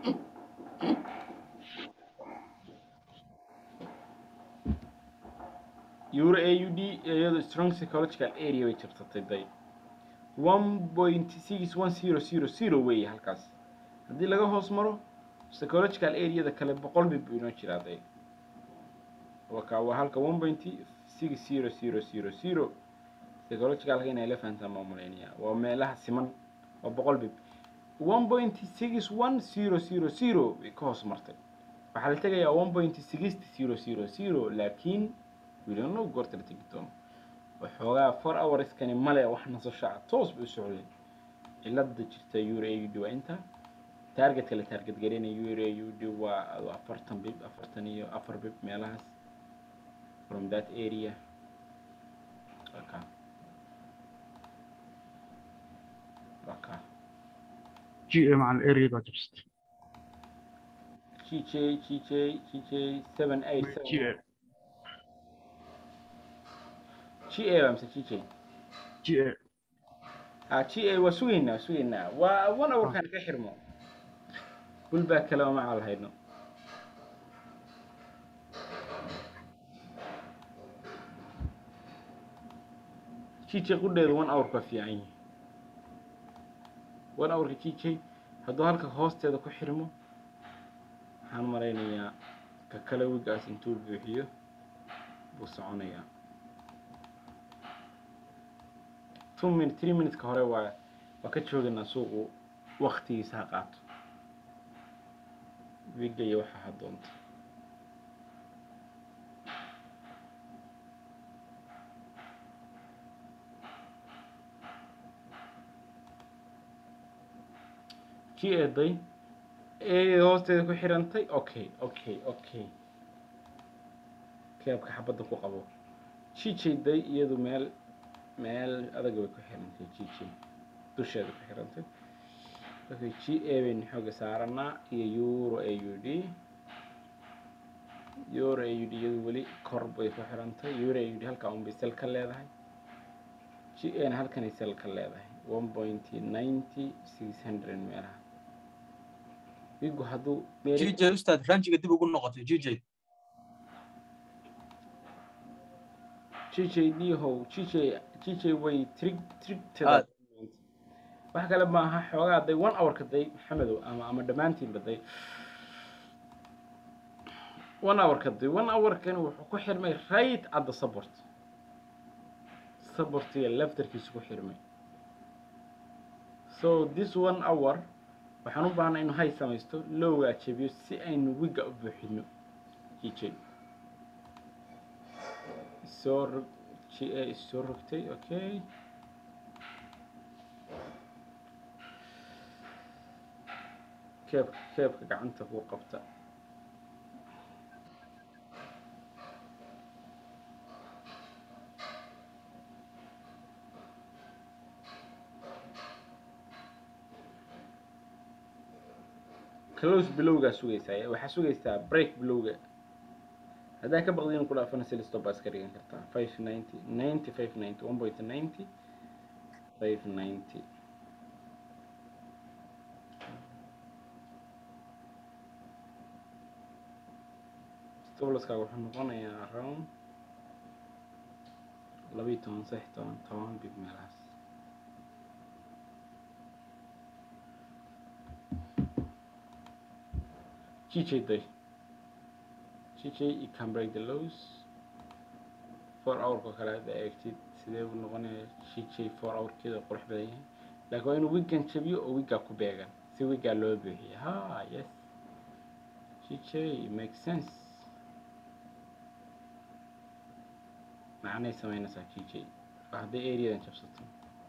euro a u d iyado strong psychological area bay jabsatay day one point six one zero zero zero weeye halkaas haddii laga hoos maro psychological areada kale boqol bib buu inoo jiraa day waka waa halka one point six zero zero zero zero psychologicalka inay la fahantaan maa malaynaya waa meelaha siman waa boqol bib one point six one zero zero zero bay ka hoos martay waxaa la tegayaa one point sixty zero zero zero laakiin we don't know goorta la tegi doono waxoogaa four hourskani male wax nasasho ah toos bay u socdeen cilada jirta euro a u d waa inta targetka la target gareynaya euro a u d waa waa afartan bib afartan iyo afar bib meelahaas from that area okay. Okay. g a مع الاريا بقى جبست GJ, GJ, GJ, 787. g a GA بقى مثل GJ. g a ah g a waa sugaynaa waa sugaynaa waa one hourkaan ka xirmo bul baa kale oo macal hayno g j qudheedu one hour baa fiican yihi one hourka g j hadduu halka hoosteeda ku xirmo waxaan malaynayaa ka kale wigaas intuu buuxiyo buu soconayaa two minute three minuteska hore waa waa ka joogaynaa suuqu waktigiisa ha qaato wiga iyo waxa ha doonto g eeday ee hoosteeda ku xirantay okay okay okay keebka xabadda ku qabo jijayday iyadu meel meel adag bay ku xirantay jj dusheeda ku xirantay okay g a baynu xooga saaranaa iyo euro a u d euro a u d iyadu weli kor bay ku xirantay euro a u d halkaa un bay sel ka leedahay g a na halkanay sel ka leedahay one point ninety six hundred meelaha wigu hadduu meel jj ustaad ranjiga dib ugu noqotay jj jj dhiihow jj jj way trig trigtada Aad. wax kale maaha xoogaa day one hourka day maxamedow ama ama dhammaantiinba day one hourka day one hourkani wuxuu ku xirmay right at the support supportiga leftarkiisu ku xirmay so this one hour waxaan u baahnaa inuu hay samaysto lowgaa jebiyo si aynu wiga u buuxino jj soo rog g a soo rogtay okay keebka keebka gacanta ku qabta close bilowgaa sugaysaa waxaa sugaysaa break bilowga haddaa ka baqdi inuu ku dhaafana silistop baa iska dhigan kartaa five ninety ninety five ninety one point ninety five ninety stoblaskaaga wuxuu noqonayaa around labiyo toban saddex toban toban big meelahaas GJ day GJ you can break the lows four hour ko kale hadda eegtid sidee buu noqonayaa GJ four hour keeda qurux badan yahay laakiin waa inuu weekend jabiyo oo wigaa ku beegan si wigaa loo buuxiyo ha yes GJ makes sense macnay samaynaysaa GJ waa hadday areadan jabsato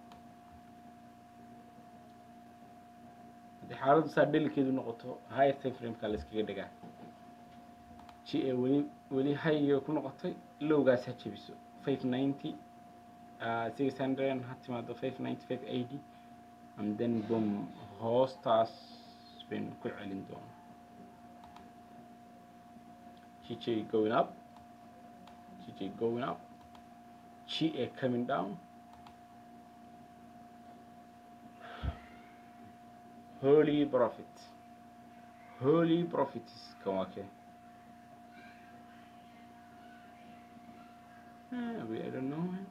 haddii xaaladdu saa dhelikeedu noqoto higher time frameka la iskaga dhigaa g a weli weli high ku noqotay lowgaas ha jebiso five ninety six hundred ha timaado five ninety five eighty and then boom hoostaas baynu ku celin doonaa g j going up g j going up g a coming down holy prophet holy prophets kan waa kee Ah, we- I don't know man.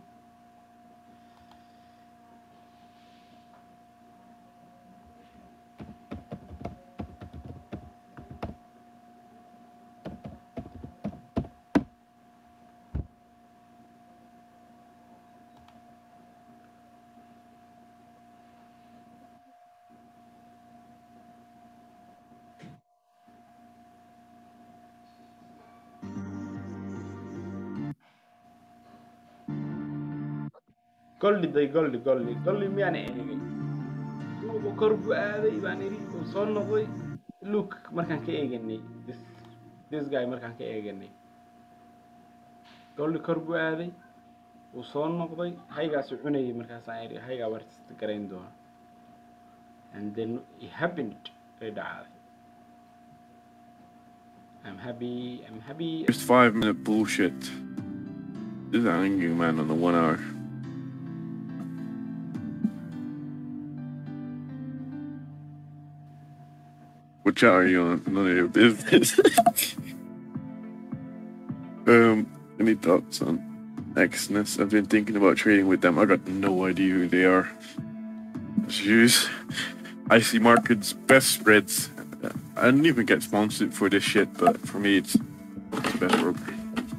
goldi day goldi goldi goldi miyaan eegay suuqa kor buu aaday baan idhi uu soo noqday look markaan ka eeganay this this guy markaan ka eeganay goldi kor buu aaday uu soo noqday haygaasu cunayay markaasaan idhi haygaa wartista garayn doona and then it happened ay dhacday I'm happy I'm happy Just five minute bullshit. This is an angry man on the one hour. What chat are you on? None of your business. um, any thoughts on Exness? I've been thinking about trading with them. I got no idea who they are. Jeez. I see markets best spreads. I didn't even get sponsored for this shit, but for me, it's, it's the best broker.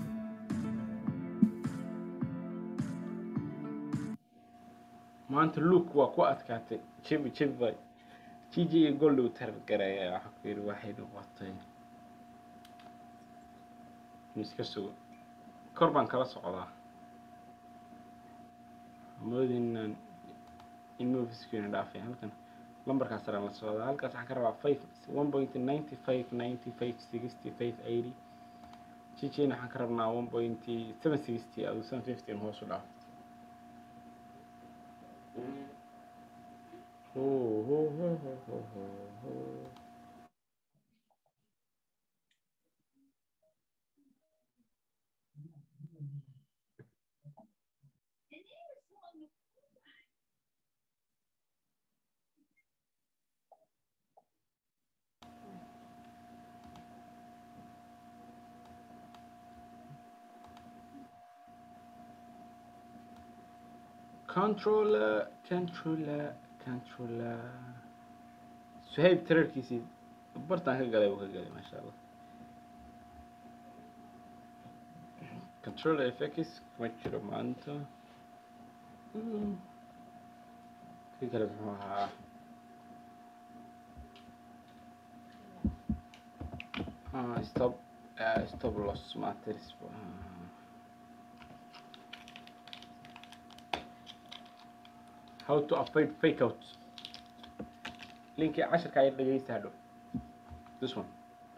maanta luke waa ku adkaatay jebi jebi bay jiji iyo goldhow targaraya waxa ku yidhi waxay noqotay miska sugo kor baan kala socdaa moodinaan in moviskiina dhaafay halkan lambarkaas saraan la socdaa halkaas waxaan ka rabaa five one point ninety five ninety five sixty five eighty jijina waxaan ka rabnaa one point seven sixty adu seven fifty hoos u dhaaf Ho, ho, ho, ho, ho, ho, ho. controller controller controller suhayb tirarkiisii bartaan ka galay buu ka galay maasha allah controller fx kuma jiro maanta Mm. kii kale muxuu ahaa Ah, stop uh, stop loss matters ah. how to avoid fake out linkii casharka ayaa dhegeysta hadhow this one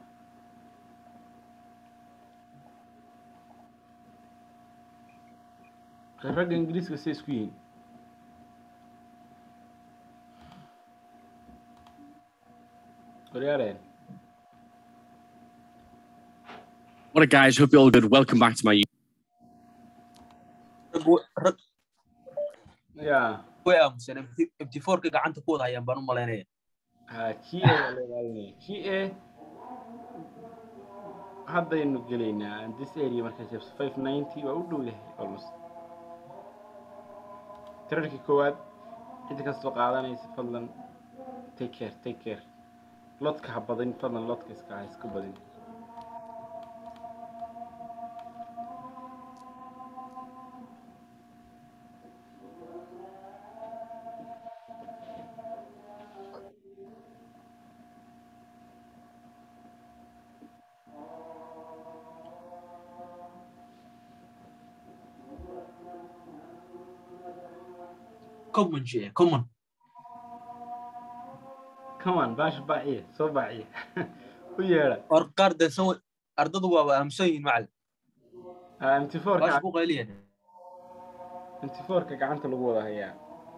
ragga ingiriiska say isku yihiin waryaareen What up, guys? Hope you're all good. Welcome back to my rag ya way aamusan mt fourka gacanta ku wada hayaan baan u malaynaya ha g a waa la ilaalinaya g a haddaynu gelaynaa this area markaa jabs five ninety waa u dhow yahay almost tirarkii koowaad cidda kastoo qaadanaysa fadlan take care take care lodka ha badin fadlan lodka iska ha isku badin common jee common come on baash baaciye soo baaciye u yeedha or qaar dansan way- ardadu waaba aamusan yihiin macalin mt fourka baasha ku qayliyan mt fourka gacanta lagu wada hayaa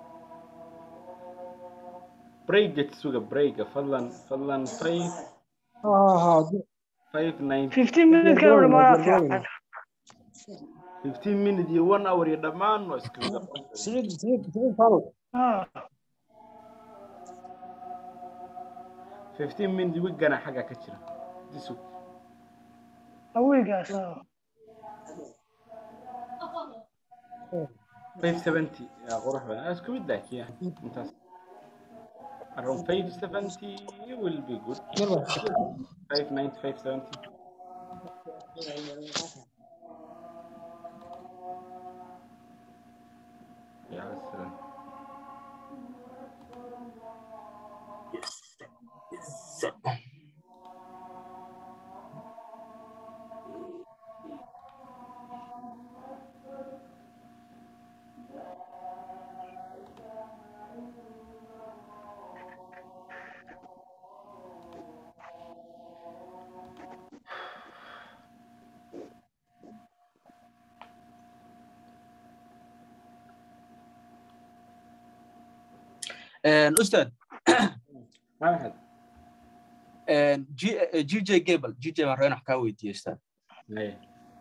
brayget suga brayga fadlan fadlan five five ninety 15 minutes ka hor ma fiican fifteen minute iyo one hour iyo dhammaan waa isku mid ah. سعيد سعيد سعيد فاروق ah fifteen minute wigana xagga ka jira disu awigaas five seventy yaa qurux badan Ah, isku mid laakiin intaas around five seventy will be good five ninety five seventy yeah that's uh, ustaad maxamed G- eh, gj gable gj baan rabaa in wax kaa weydiiyo ustaad Aye.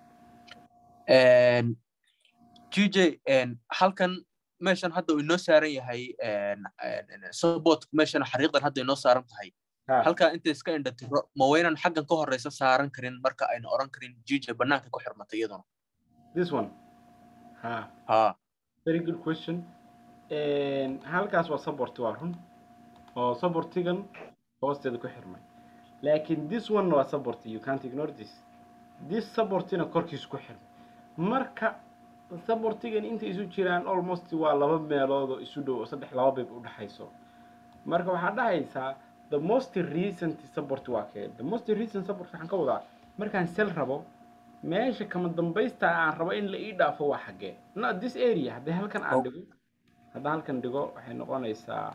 gj halkan meeshan hadda uu inoo saaran yahay support meeshan xariiqdan hadda inoo saaran tahay Ha. halkaa inta iska indhatiro ma waynan xaggan ka horeysa saaran karin marka ayna oran karin jija banaanka ku xirmatay iyaduna this one ha ha very good question Een, halkaas waa support waa run oo supportigan hoosteeda ku xirmay laakiin this one waa support you can't ignore this this supportina korkiisu ku xirmay marka supportigan inta isu jiraan almost waa laba meelood oo isu dhow oo saddex laba beeb u dhaxayso marka waxaa dhahaysaa the most recent support waa kee the most recent support waxaan ka wadaa markaan sel rabo meesha kama dambaysta aan rabo in la ii dhaafo waa xaggee not this area haddii halkan aan Oh. dhigo haddaan halkan dhigo waxay noqonaysaa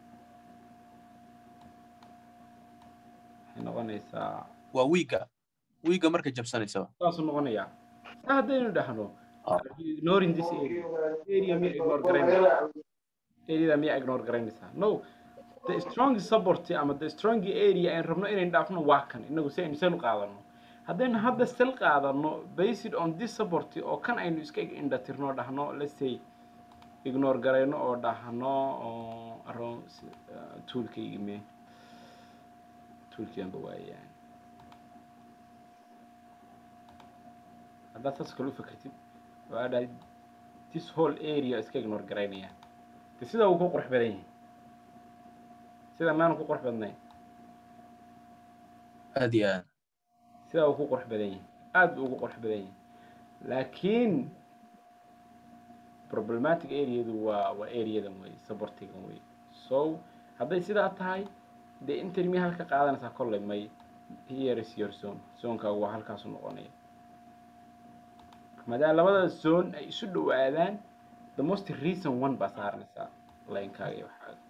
waxay noqonaysaa waa wiiga wiiga marka jabsanaysaba saasuu noqonayaa saa haddaynu dhahno Ah. ignoring this area area miya ignore garaynaysaa areada miya ignore garaynaysaa no the strong support ama the strong area aan rabno inaynu dhaafno waa kan inagu si aynu sel qaadano haddaynu hadda sel qaadano based on this support oo kan aynu iska indhatirno dhahno let's say ignore garayno oo dhahno oo around toolkaygi me toolkiyanba waayaan haddaad saas kale u fakertid waa dhahay this whole area iska ignore garaynaya de sidaa uu ku qurux badan yahay sidaa maanu ku qurux badnayn aad iyo aad sidaa uu ku qurux badan yahay aad buu ugu qurux badan yahay laakiin problematic areadu waa waa areadan wey supportigan wey so hadday sidaa tahay dee intermi halka qaadanaysaa kolley may here is your zone zonekaagu waa halkaasu noqonaya maadaama labada zone ay isu dhowaadaan the most recent one baa saaranaysaa linekaaga iyo waxaaga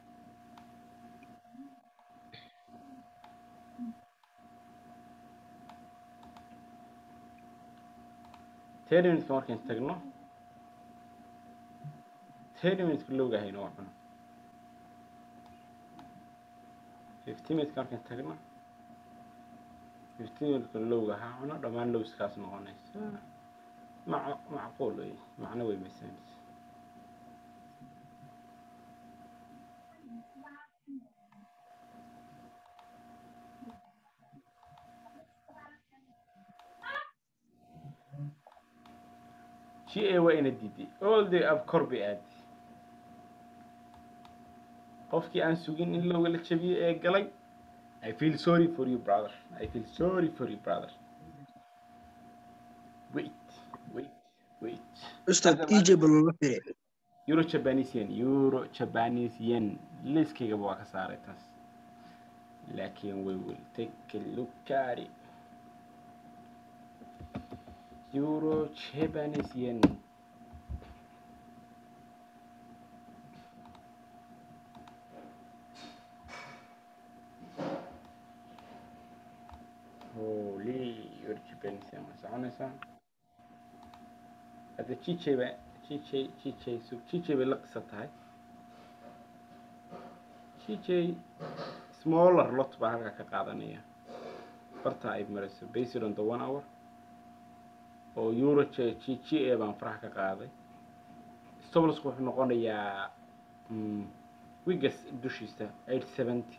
ten minuteska markayn tagno ten minuteska lowgahayna waa cuno fifteen minuteska markayn tagno fifteen minuteska lowga ha cuno dhammaan lowskaas noqonaysa mac macquul wey macno wey maysanaysa g a waa ina diiday all the ab kor bay aadi qofkii aan sugin in lowga la jabiyo ee galay i feel sorry for you brother i feel sorry for you brother wait wait wait ustaad ej bal looga firay euro japanese yen euro japanese yen liiskaygaba waa ka saaray taas laakiin we will take a look at it euro japanese yen holy euro japanese yen waa soconaysaa hadda jijay ba jijay jijay sug jijay bay la qisa tahay jijay smaller lot baa halkaa ka qaadanaya barta ay marayso based on the one hour oo euro j g g a baan faraha ka qaaday stoblasku wuxuu noqonayaa mm, wigas dushiisa eight seventy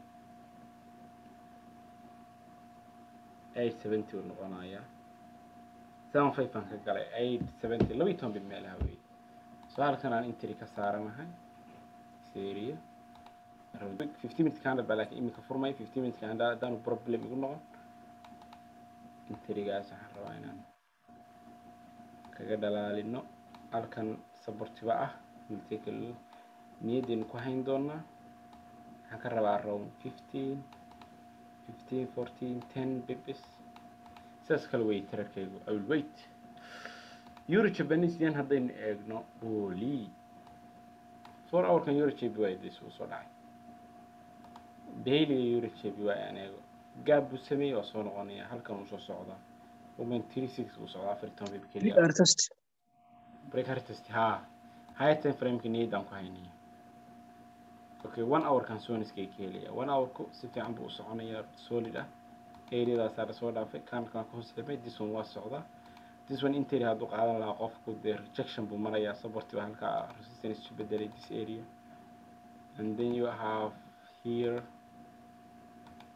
eight seventy uu noqonayaa seven five baan ka galay eight seventy laba iyo toban bil meelaha wey so halkan aan interi ka saaranahay seria fifty minute candle baa laakiin iminka furmay fifty minute candle haddaanu problem igu noqon interigaas waxaan rabaa inaan kaga dhalaalino halkan sabortiba ah miltekal niyaddeenu ku hayn doonaa waxaan ka rabaa around fifteen fifteen fourteen ten bibis sidaas kale wey tirarkaygu i will wait euro japanese yen haddaynu eegno holy four hourkan euro jb waa dis uu soo dhacay dailyga euro jb waa aan eego gaab buu sameeyey waa soo noqonaya halkan uu soo socdaa woman three six uu socdaa afar iyo toban bib keliya artist break artist ha high time frameka niyaddaan ku haynaya okay one hourkan soniskay ka helaya one hourku si fiican buu u soconaya solid ah areadaasaa lasoo dhaafay kankan ka hoos ximay this one waa socdaa this one interi hadduu qaadan lahaa qofku dee rejection buu marayaa support baa halkaa resistance isu bedelay this area and then you have here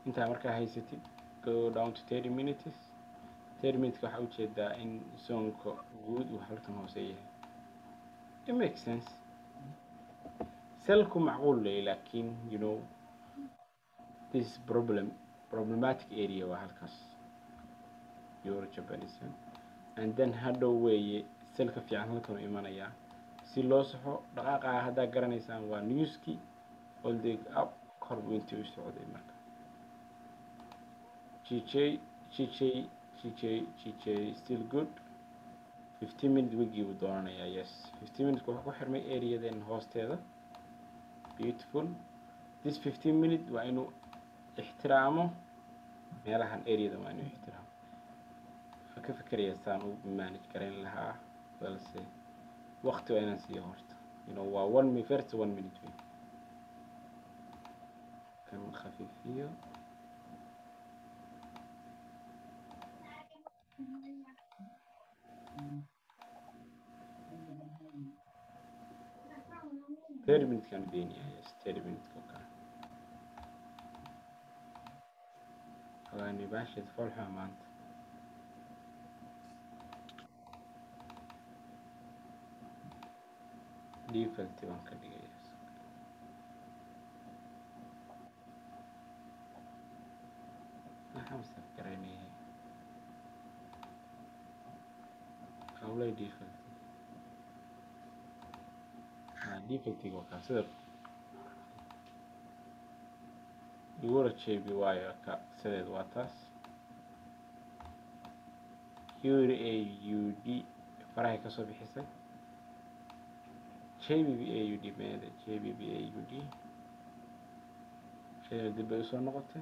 intaa markaa haysatid go down to thirty minutes thirty minutes waxaa ujeedaa in zoonka guud uu halkan hoose yahay it makes sense selku macquul leh laakiin you know this is problem problematic area waa halkaas euro japanese and then hadhow weeye selka fiican halkan u imanayaa si loo saxo dhaqaaqa haddaa garanaysaan waa newski holding up kor buu intii u socday marka GJ GJ GJ GJ still good 15 minute wigii buu doonanayaa yes 15 minutes wuxuu ku xirmay areaden hoosteeda beautiful this 15 minute waa inuu ixtiraamo meelahan areadan waa inuu ixtiraamo waxaan ka fikerayaa saan u manage garayn lahaa balse waqti waa inaan siiyo horta you know waa one minute first one minute wey kan khafiifiyo thirty minutes kan daynayaa yes thirty minutes oo kale hagaani baasheed foolxuma maanta default baan ka dhigaya maxaan saf garaynaya howlay default ah defaultiga waa kaa sida igura jeebi waayo ka sideed waa taas ur a u d farahay kasoo bixisay jbb a u d meeda jbb a u d shayda dib bay usoo noqotay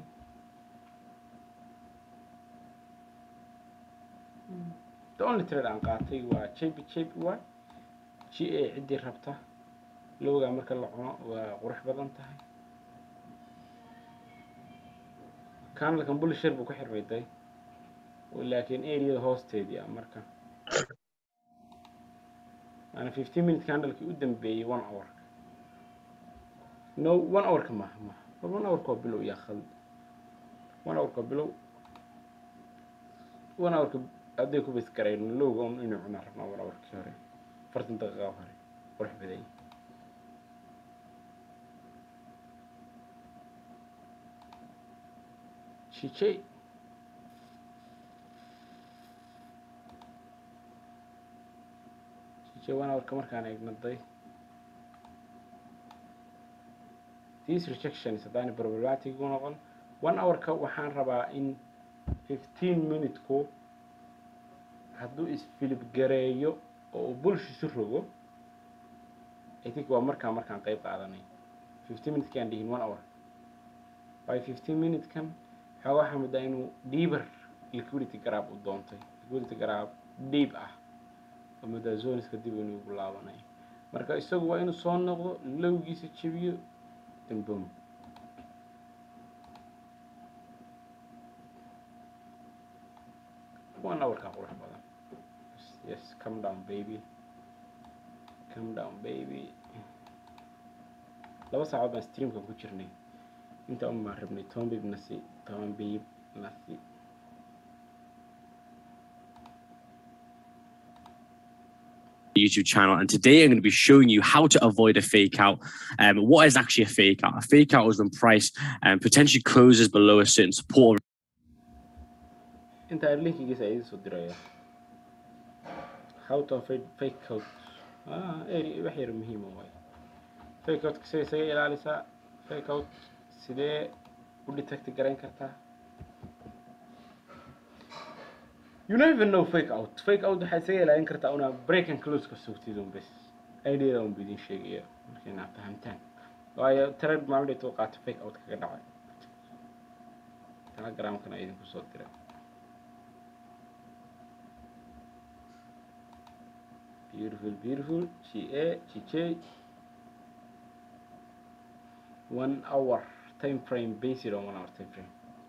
the only trade aan qaatay waa jb jb y g a ciddii rabta lowgaa marka la cuno waa qurux badan tahay kanalkan bulshar buu ku xirmay day laakiin areada hoosteedii ah marka maana fifteen minute candlekii u dambeeyey one hourka no one hourka maha maha war one hourka waa bilow yaa khaldi one hourka waa bilow one hourka hadday ku bas garayno lowga un inuu cunaa rabnaa one hourkii hore afartan daqiiqa hore qurux badan yahay Chiche. Chiche one hourka markaan eegnaday these rejections haddaani problematic u noqon one hourka waxaan rabaa in fifteen minuteku hadduu isfilib gareeyo oo uu bulshisu rogo i think waa markaa markaan qayb qaadanay fifteen minutes kaan dhihin one hour by fifteen minute kan xoogaa waxaa muddaa inuu deeper liquidity garaab u doontay liquidity garaab deep ah oo muddaa zoniska dib inuu ugu laabanayo marka isagu waa inuu soo noqdo lowgiisa jebiyo dambom one hourka qurux badan yes come down baby come down baby laba saacood baan streamka ku jirnay inta un baan rabnay toban bib nasi toban bib nasi YouTube channel, and today I'm going to be showing you how to avoid a fake out. Um, what is actually a fake out? A fake out is when price um, potentially closes below a certain support. inta linkigiisa idin soo diraya how to avoid fake out ah eri wax yar muhiima waay fake out sidee isaga ilaalisaa fake out sidee u detect garayn kartaa you don't even know fake out fake out waxaa isaga ilaalin kartaa una break and close ka sugtid un bes idea un bidin sheegaya markay naa fahamtaan waayo trade maalin u qaato fake out kaga dhacay telegramkana idinku soo diray beautiful beautiful ga gj one hour time frame based on one hour time frame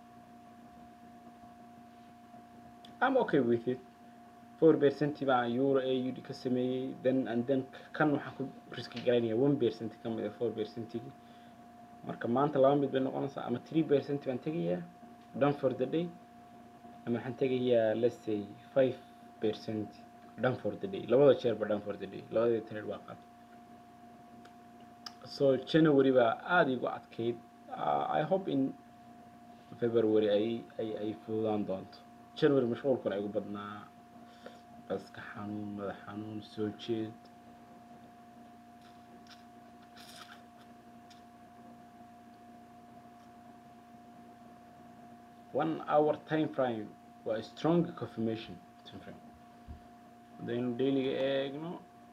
I'm okay with it four percent baan euro AUD ka sameeyey then and then kan waxaan ku riski garaynaya one percent ka mid a four percentigi marka maanta laba mid bay noqonaysaa ama three percent baan tegayaa done for the day ama waxaan tegayaa let's say five percent done for the day labada jeerba done for the day labadii trade baa qaatay so january baa aada igu adkayd uh, i hope in february ay ay ay fududaan doonto january mashquulkuna igu badnaa baska xanuun madax xanuun soo jeed one hour time frame waa strong confirmation time frame haddaynu dailiga eegno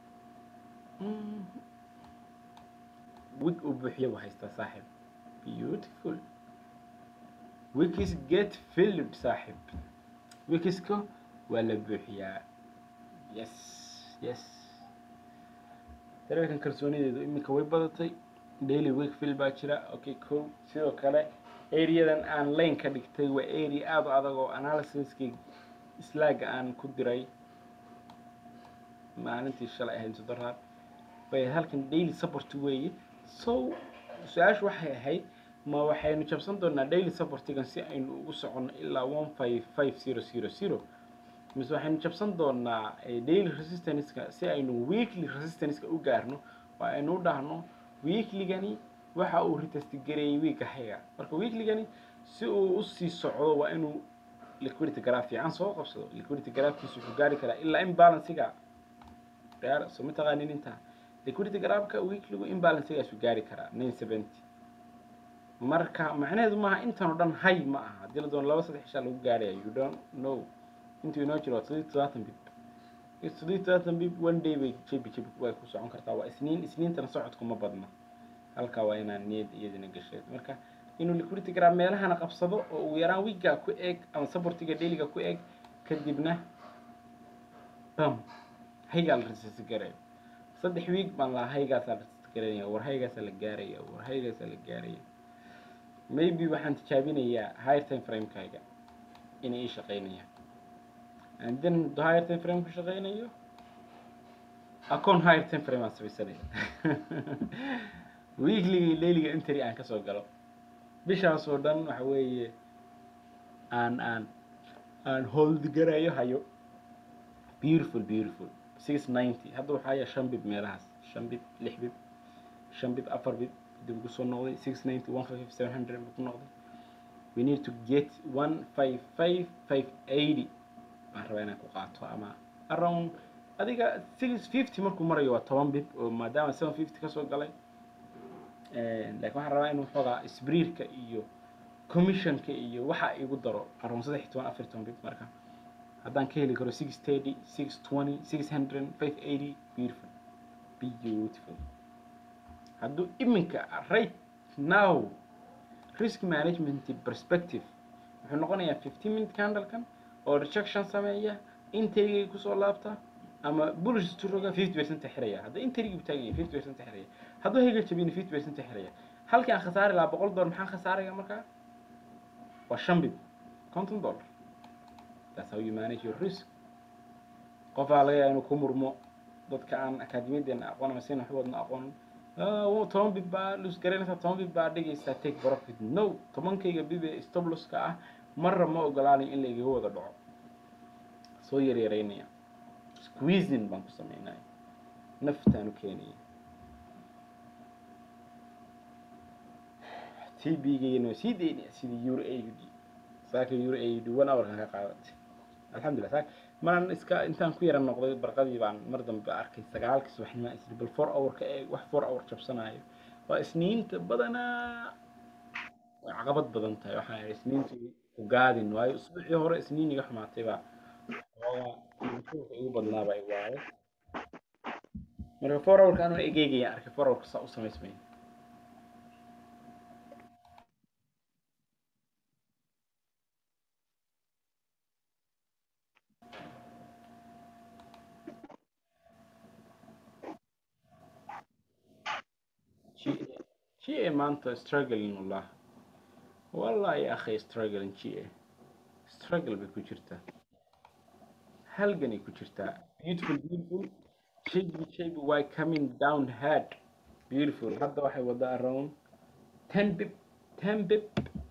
wig uu buuxiyo buu haystaa saaxib beautiful wikis get filled saaxib wikiska waa la buuxiyaa yes yes dareerkan kalsoonideedu iminka way badatay daily week fill baa jira okay cool sidoo kale areadan aan lane ka dhigtay waa area aada u adag oo analysiskii slaaga aan ku diray maalintii shalay ahayd sodaraad bay halkan daily support weeye so su-aashu waxay ahayd ma waxaynu jabsan doonaa daily supportigan si aynu ugu soconno ilaa one five five zero zero zero mise waxaynu jabsan doonaa daily resistanceka si aynu weekly resistanceka u gaarno oo aynu u dhahno weeklygani waxa uu retestigareeyey weeka xiga marka weeklygani si uu usii socdo waa inuu liquidity graph fiican soo qabsado liquidity graphkiisu wuxuu gaari karaa ilaa imbalansiga real so ma taqaanin intaa liquidity graphka weekligu imbalansigaasu gaari karaa nine seventy marka macnaheedu maaha intan oo dhan hay ma aha haddii la doono laba saddex ishaa lagu gaaraya you don't know intuu inoo jiro waa toddobiyi todobaatan bib toddobiyi todobaatan bib one day bay jebi jebi way ku socon kartaa waa isniin isniintana socodku ma badna halkaa waa inaan niyad iyadina gasheed marka inuu liquidity graph meelahana qabsado oo ugu yaraan wiigga ku eeg ama supportiga dailiga ku eeg kadibna bam haygaa la resist garayo saddex wiig baan lahaa haygaasaa la resist garanaya war haygaasaa la gaaraya war haygaasaa la gaaraya maybe waxaan tijaabinayaa higher time framekayga inay ii shaqeynayaan and then the higher time frame ku shaqeynayo account higher time frame aan samaysanaya weekliga dailiga entry aan kasoo galo bishaas oo dhan waxa weeye aan aan aan hold garayo hayo beautiful beautiful six ninety hadda waxaa haya shan bib meelahaas shan bib lix bib shan bib afar bib dib ugu soo noqday six ninety one five seven hundred buu ku noqday we need to get one five five five eighty baan rabaa inaan ku qaato ama around adiga six fifty markuu marayo waa toban bib oo maadaama seven fifty kasoo galay laakiin waxaan rabaa inuu xoogaa sbriirka iyo commissionka iyo waxa igu daro around saddex iyo toban afar iyo toban bib marka haddaan ka heli karo six thirty six twenty six hundred five eighty beautiful beautiful hadduu iminka right now risk management perspective wuxuu noqonayaa fifteen minute candlekan oo rejection sameeya inteygay kusoo laabta ama bullish turoga fifty percent xiraya hadda inteygii u taagan yahay fifty percent xiraya hadduu hayga jabina fifty percent xiraya halkii aan khasaari lahaa boqol dollar maxaan khasaaraya markaa waa shan bib konton dollar that's how you manage your risk qofaa laga yaaba inuu ku murmo dadka aan akaademiyadeena aqoon ama sina waxboodna aqoon toban bib baa lus garanaysaa toban bib baa dhigaysaa take profit no tobankayga bib ee stobloska ah marra ma ogolaanayo in la igaga wada dhaco soo yaryaraynaya squeezing baan ku sameynaya naftaan u keenaya t b-gayna waa sii daynaya sidii euro a u d saaka euro a u d one hour kan ka qaadatay alxamdulillah saak maraan iska intaan ku yara noqday barqadii baan mar dambe arkay sagaalkii subaxnimo isri bal four hour ka eeg wax four hour jabsanayo waa isniinta badanaa way caqabad badan tahay waxaan idhi isniinta ku gaadin waayo usbuucii hore isniin iga xumaatay baa xoogaa mashquulka igu badnaa baa igaaday marka four hourka anuu egeegaya arkay four hourka saa u samaysmay GA maanta struggling wallah والله يا أخي struggling GA struggle bay ku jirtaa halganay ku jirtaa beautiful beautiful shaybi shaybi way coming down hard beautiful hadda waxay wadaa around ten bib ten bib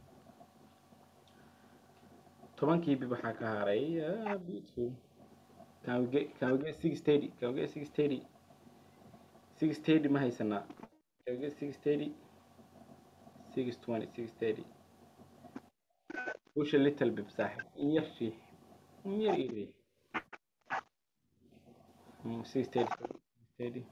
tobankii bib waxaa ka haray ah, beautiful can we get can we get six thirty can we get six thirty six thirty ma haysanaa can we get six thirty six twenty six thirty push a little bit saaxib in yar fiix in yar ii riix Mm, six thirty thirty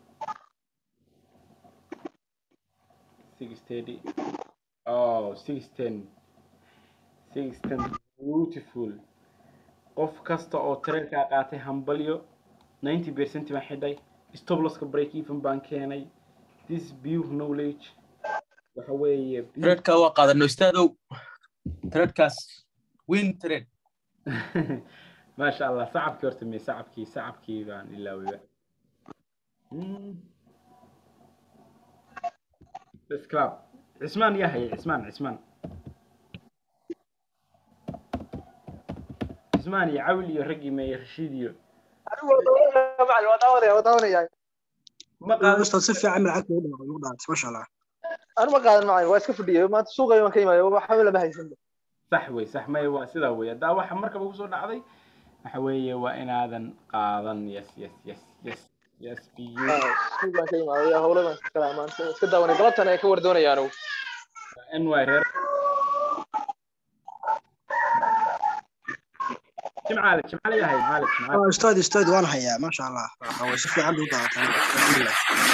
six thirty oh six ten six ten beautiful qof kasta oo tareenkaa qaatay hambalyo ninety percent baan xidhay stobloska break even baan keenay this pure knowledge waxa weeye pure- tredka waa qaadano istaadow tredkaas win tred maasha allah sacabkii horta me sacabkii sacabkii baan ilaawayba Mm. Let's clap. cismaan yaa hayay cismaan cismaan cismaan iyo cawil iyo raggii meeye rashiid iyo ma qaadan ustaad si fiican lacagta u dhawaaqay u dhaatay masha allah anu ma qaadan macalin waa iska fadhiyay maanta suuqay waan ka imaaya waxba lama haysan sax wey sax maya waa sidaa wey haddaa waxa markaba kusoo dhacday waxa weeye waa inaadan qaadan yes yes yes yes yes be you suuq baan ka imaadaya howlo baan iska kalaa maanta iska daawanay galabtan ay ka war doonayaan anigu ny reer jimcaale jimcaale yaa hayay maalig jimcaale Ah, ustaad ustaad waan hayaa masha allah Waxa way si fiican bay u daawataan alxamdulilah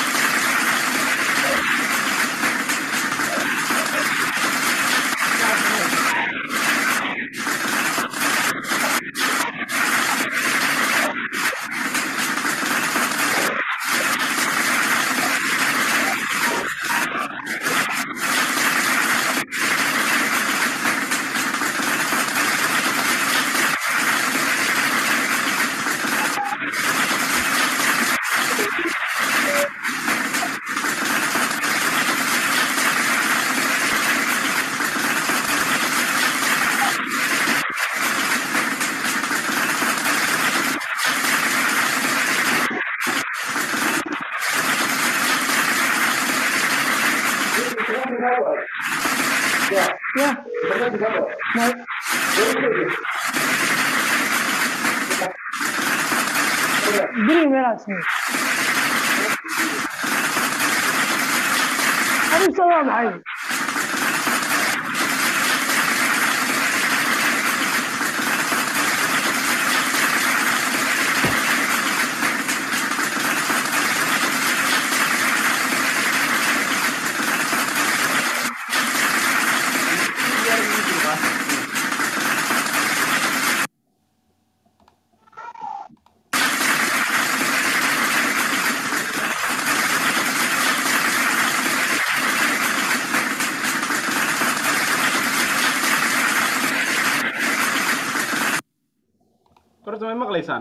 Biri meelaas ni. Arrinta waa maxay? horta may maqlaysaan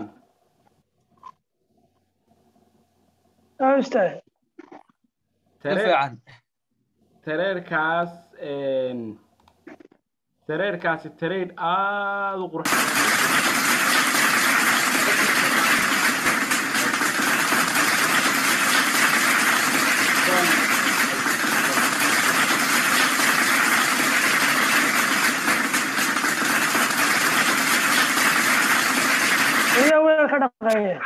Ah, ustaad. tareer tareerkaas een, tareerkaasi tareer aada u qurux Iyo weel ka dhaqeeye.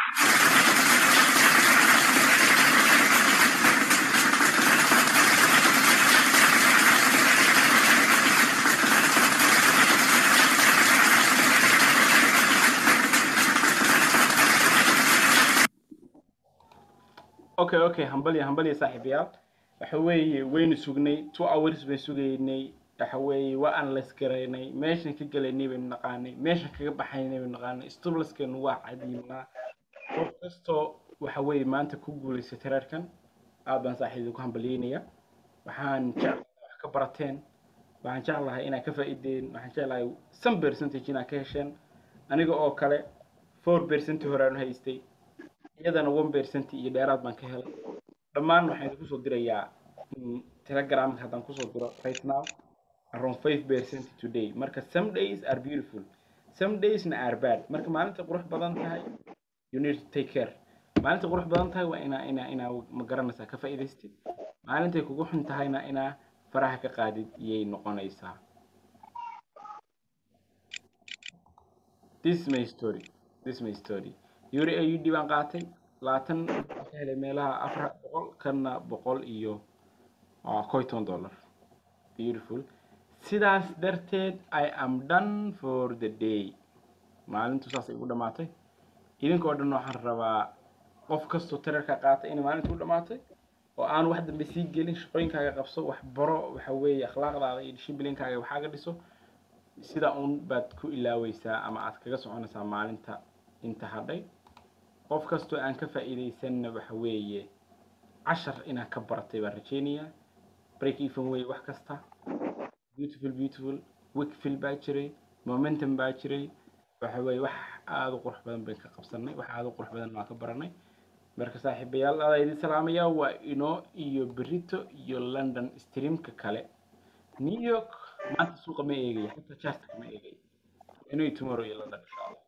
okay okay hambalya hambalya saaxiibayaal waxa weeye waynu sugnay two hours bay sugaynay waxa weeye waa aan la iskaraynay meeshan ka gelaynay baynu naqaanay meeshan kaga baxaynay baynu naqaanay stublaskeenu waa cadiimnaa qof kastoo waxa weeye maanta ku guulaystay tareerkan aad baan saaxiibada ku hambalyeynaya waxaan jeclahay wax ka barateen waxaan jeclahay inaad ka faa'iideen waxaan jeclahay some percentage inaad ka hesheen aniga oo kale four percent horaan haystay iyadana one percent iyo dheeraad baan ka helay dhammaan waxaan idinku soo dirayaa mm, telegramka haddaan kusoo diro right now around five percent today marka some days are beautiful some daysna are bad marka maalinta qurux badan tahay you need to take care maalinta qurux badan tahay waa inaa inaa inaa ma garanaysaa ka faa'iidaystid maalintay kugu xun tahayna inaa faraha ka qaadid iyay noqonaysaa this is my story this is my story yuri ayud baan qaatay labaatan waxaan ka helay meelaha afar boqol kanna boqol iyo ah, kow iyo toban dollar beautiful sidaas darteed i am done for the day maalintu saasay ugu dhamaatay idinkoo dhan waxaan rabaa qof kastoo tirarka qaata inay maalintu u dhamaatay oo aan wax dambe sii gelin shaqooyinkaaga qabso wax baro waxa weeye akhlaaqdaada iyo dishibilinkaaga waxaaga dhiso sidaa un baad ku ilaaweysaa ama aad kaga soconaysaa maalinta inta hadhay qof kastoo aan ka faa'iidaysanna waxa weeye cashar inaad ka baratay baan rajeynayaa break even way wax kasta beautiful beautiful wickfield baa jiray momentum baa jiray waxa weeye wax aada u qurux badan bayn ka qabsanay wax aada u qurux badan waan ka baranay marka saaxiibayaal adaa idin salaamaya waa inoo iyo berito iyo london streamka kale new york maanta suuqa ma eegaya xataa chartka ma eegaya inoo tomorrow iyo london insha allah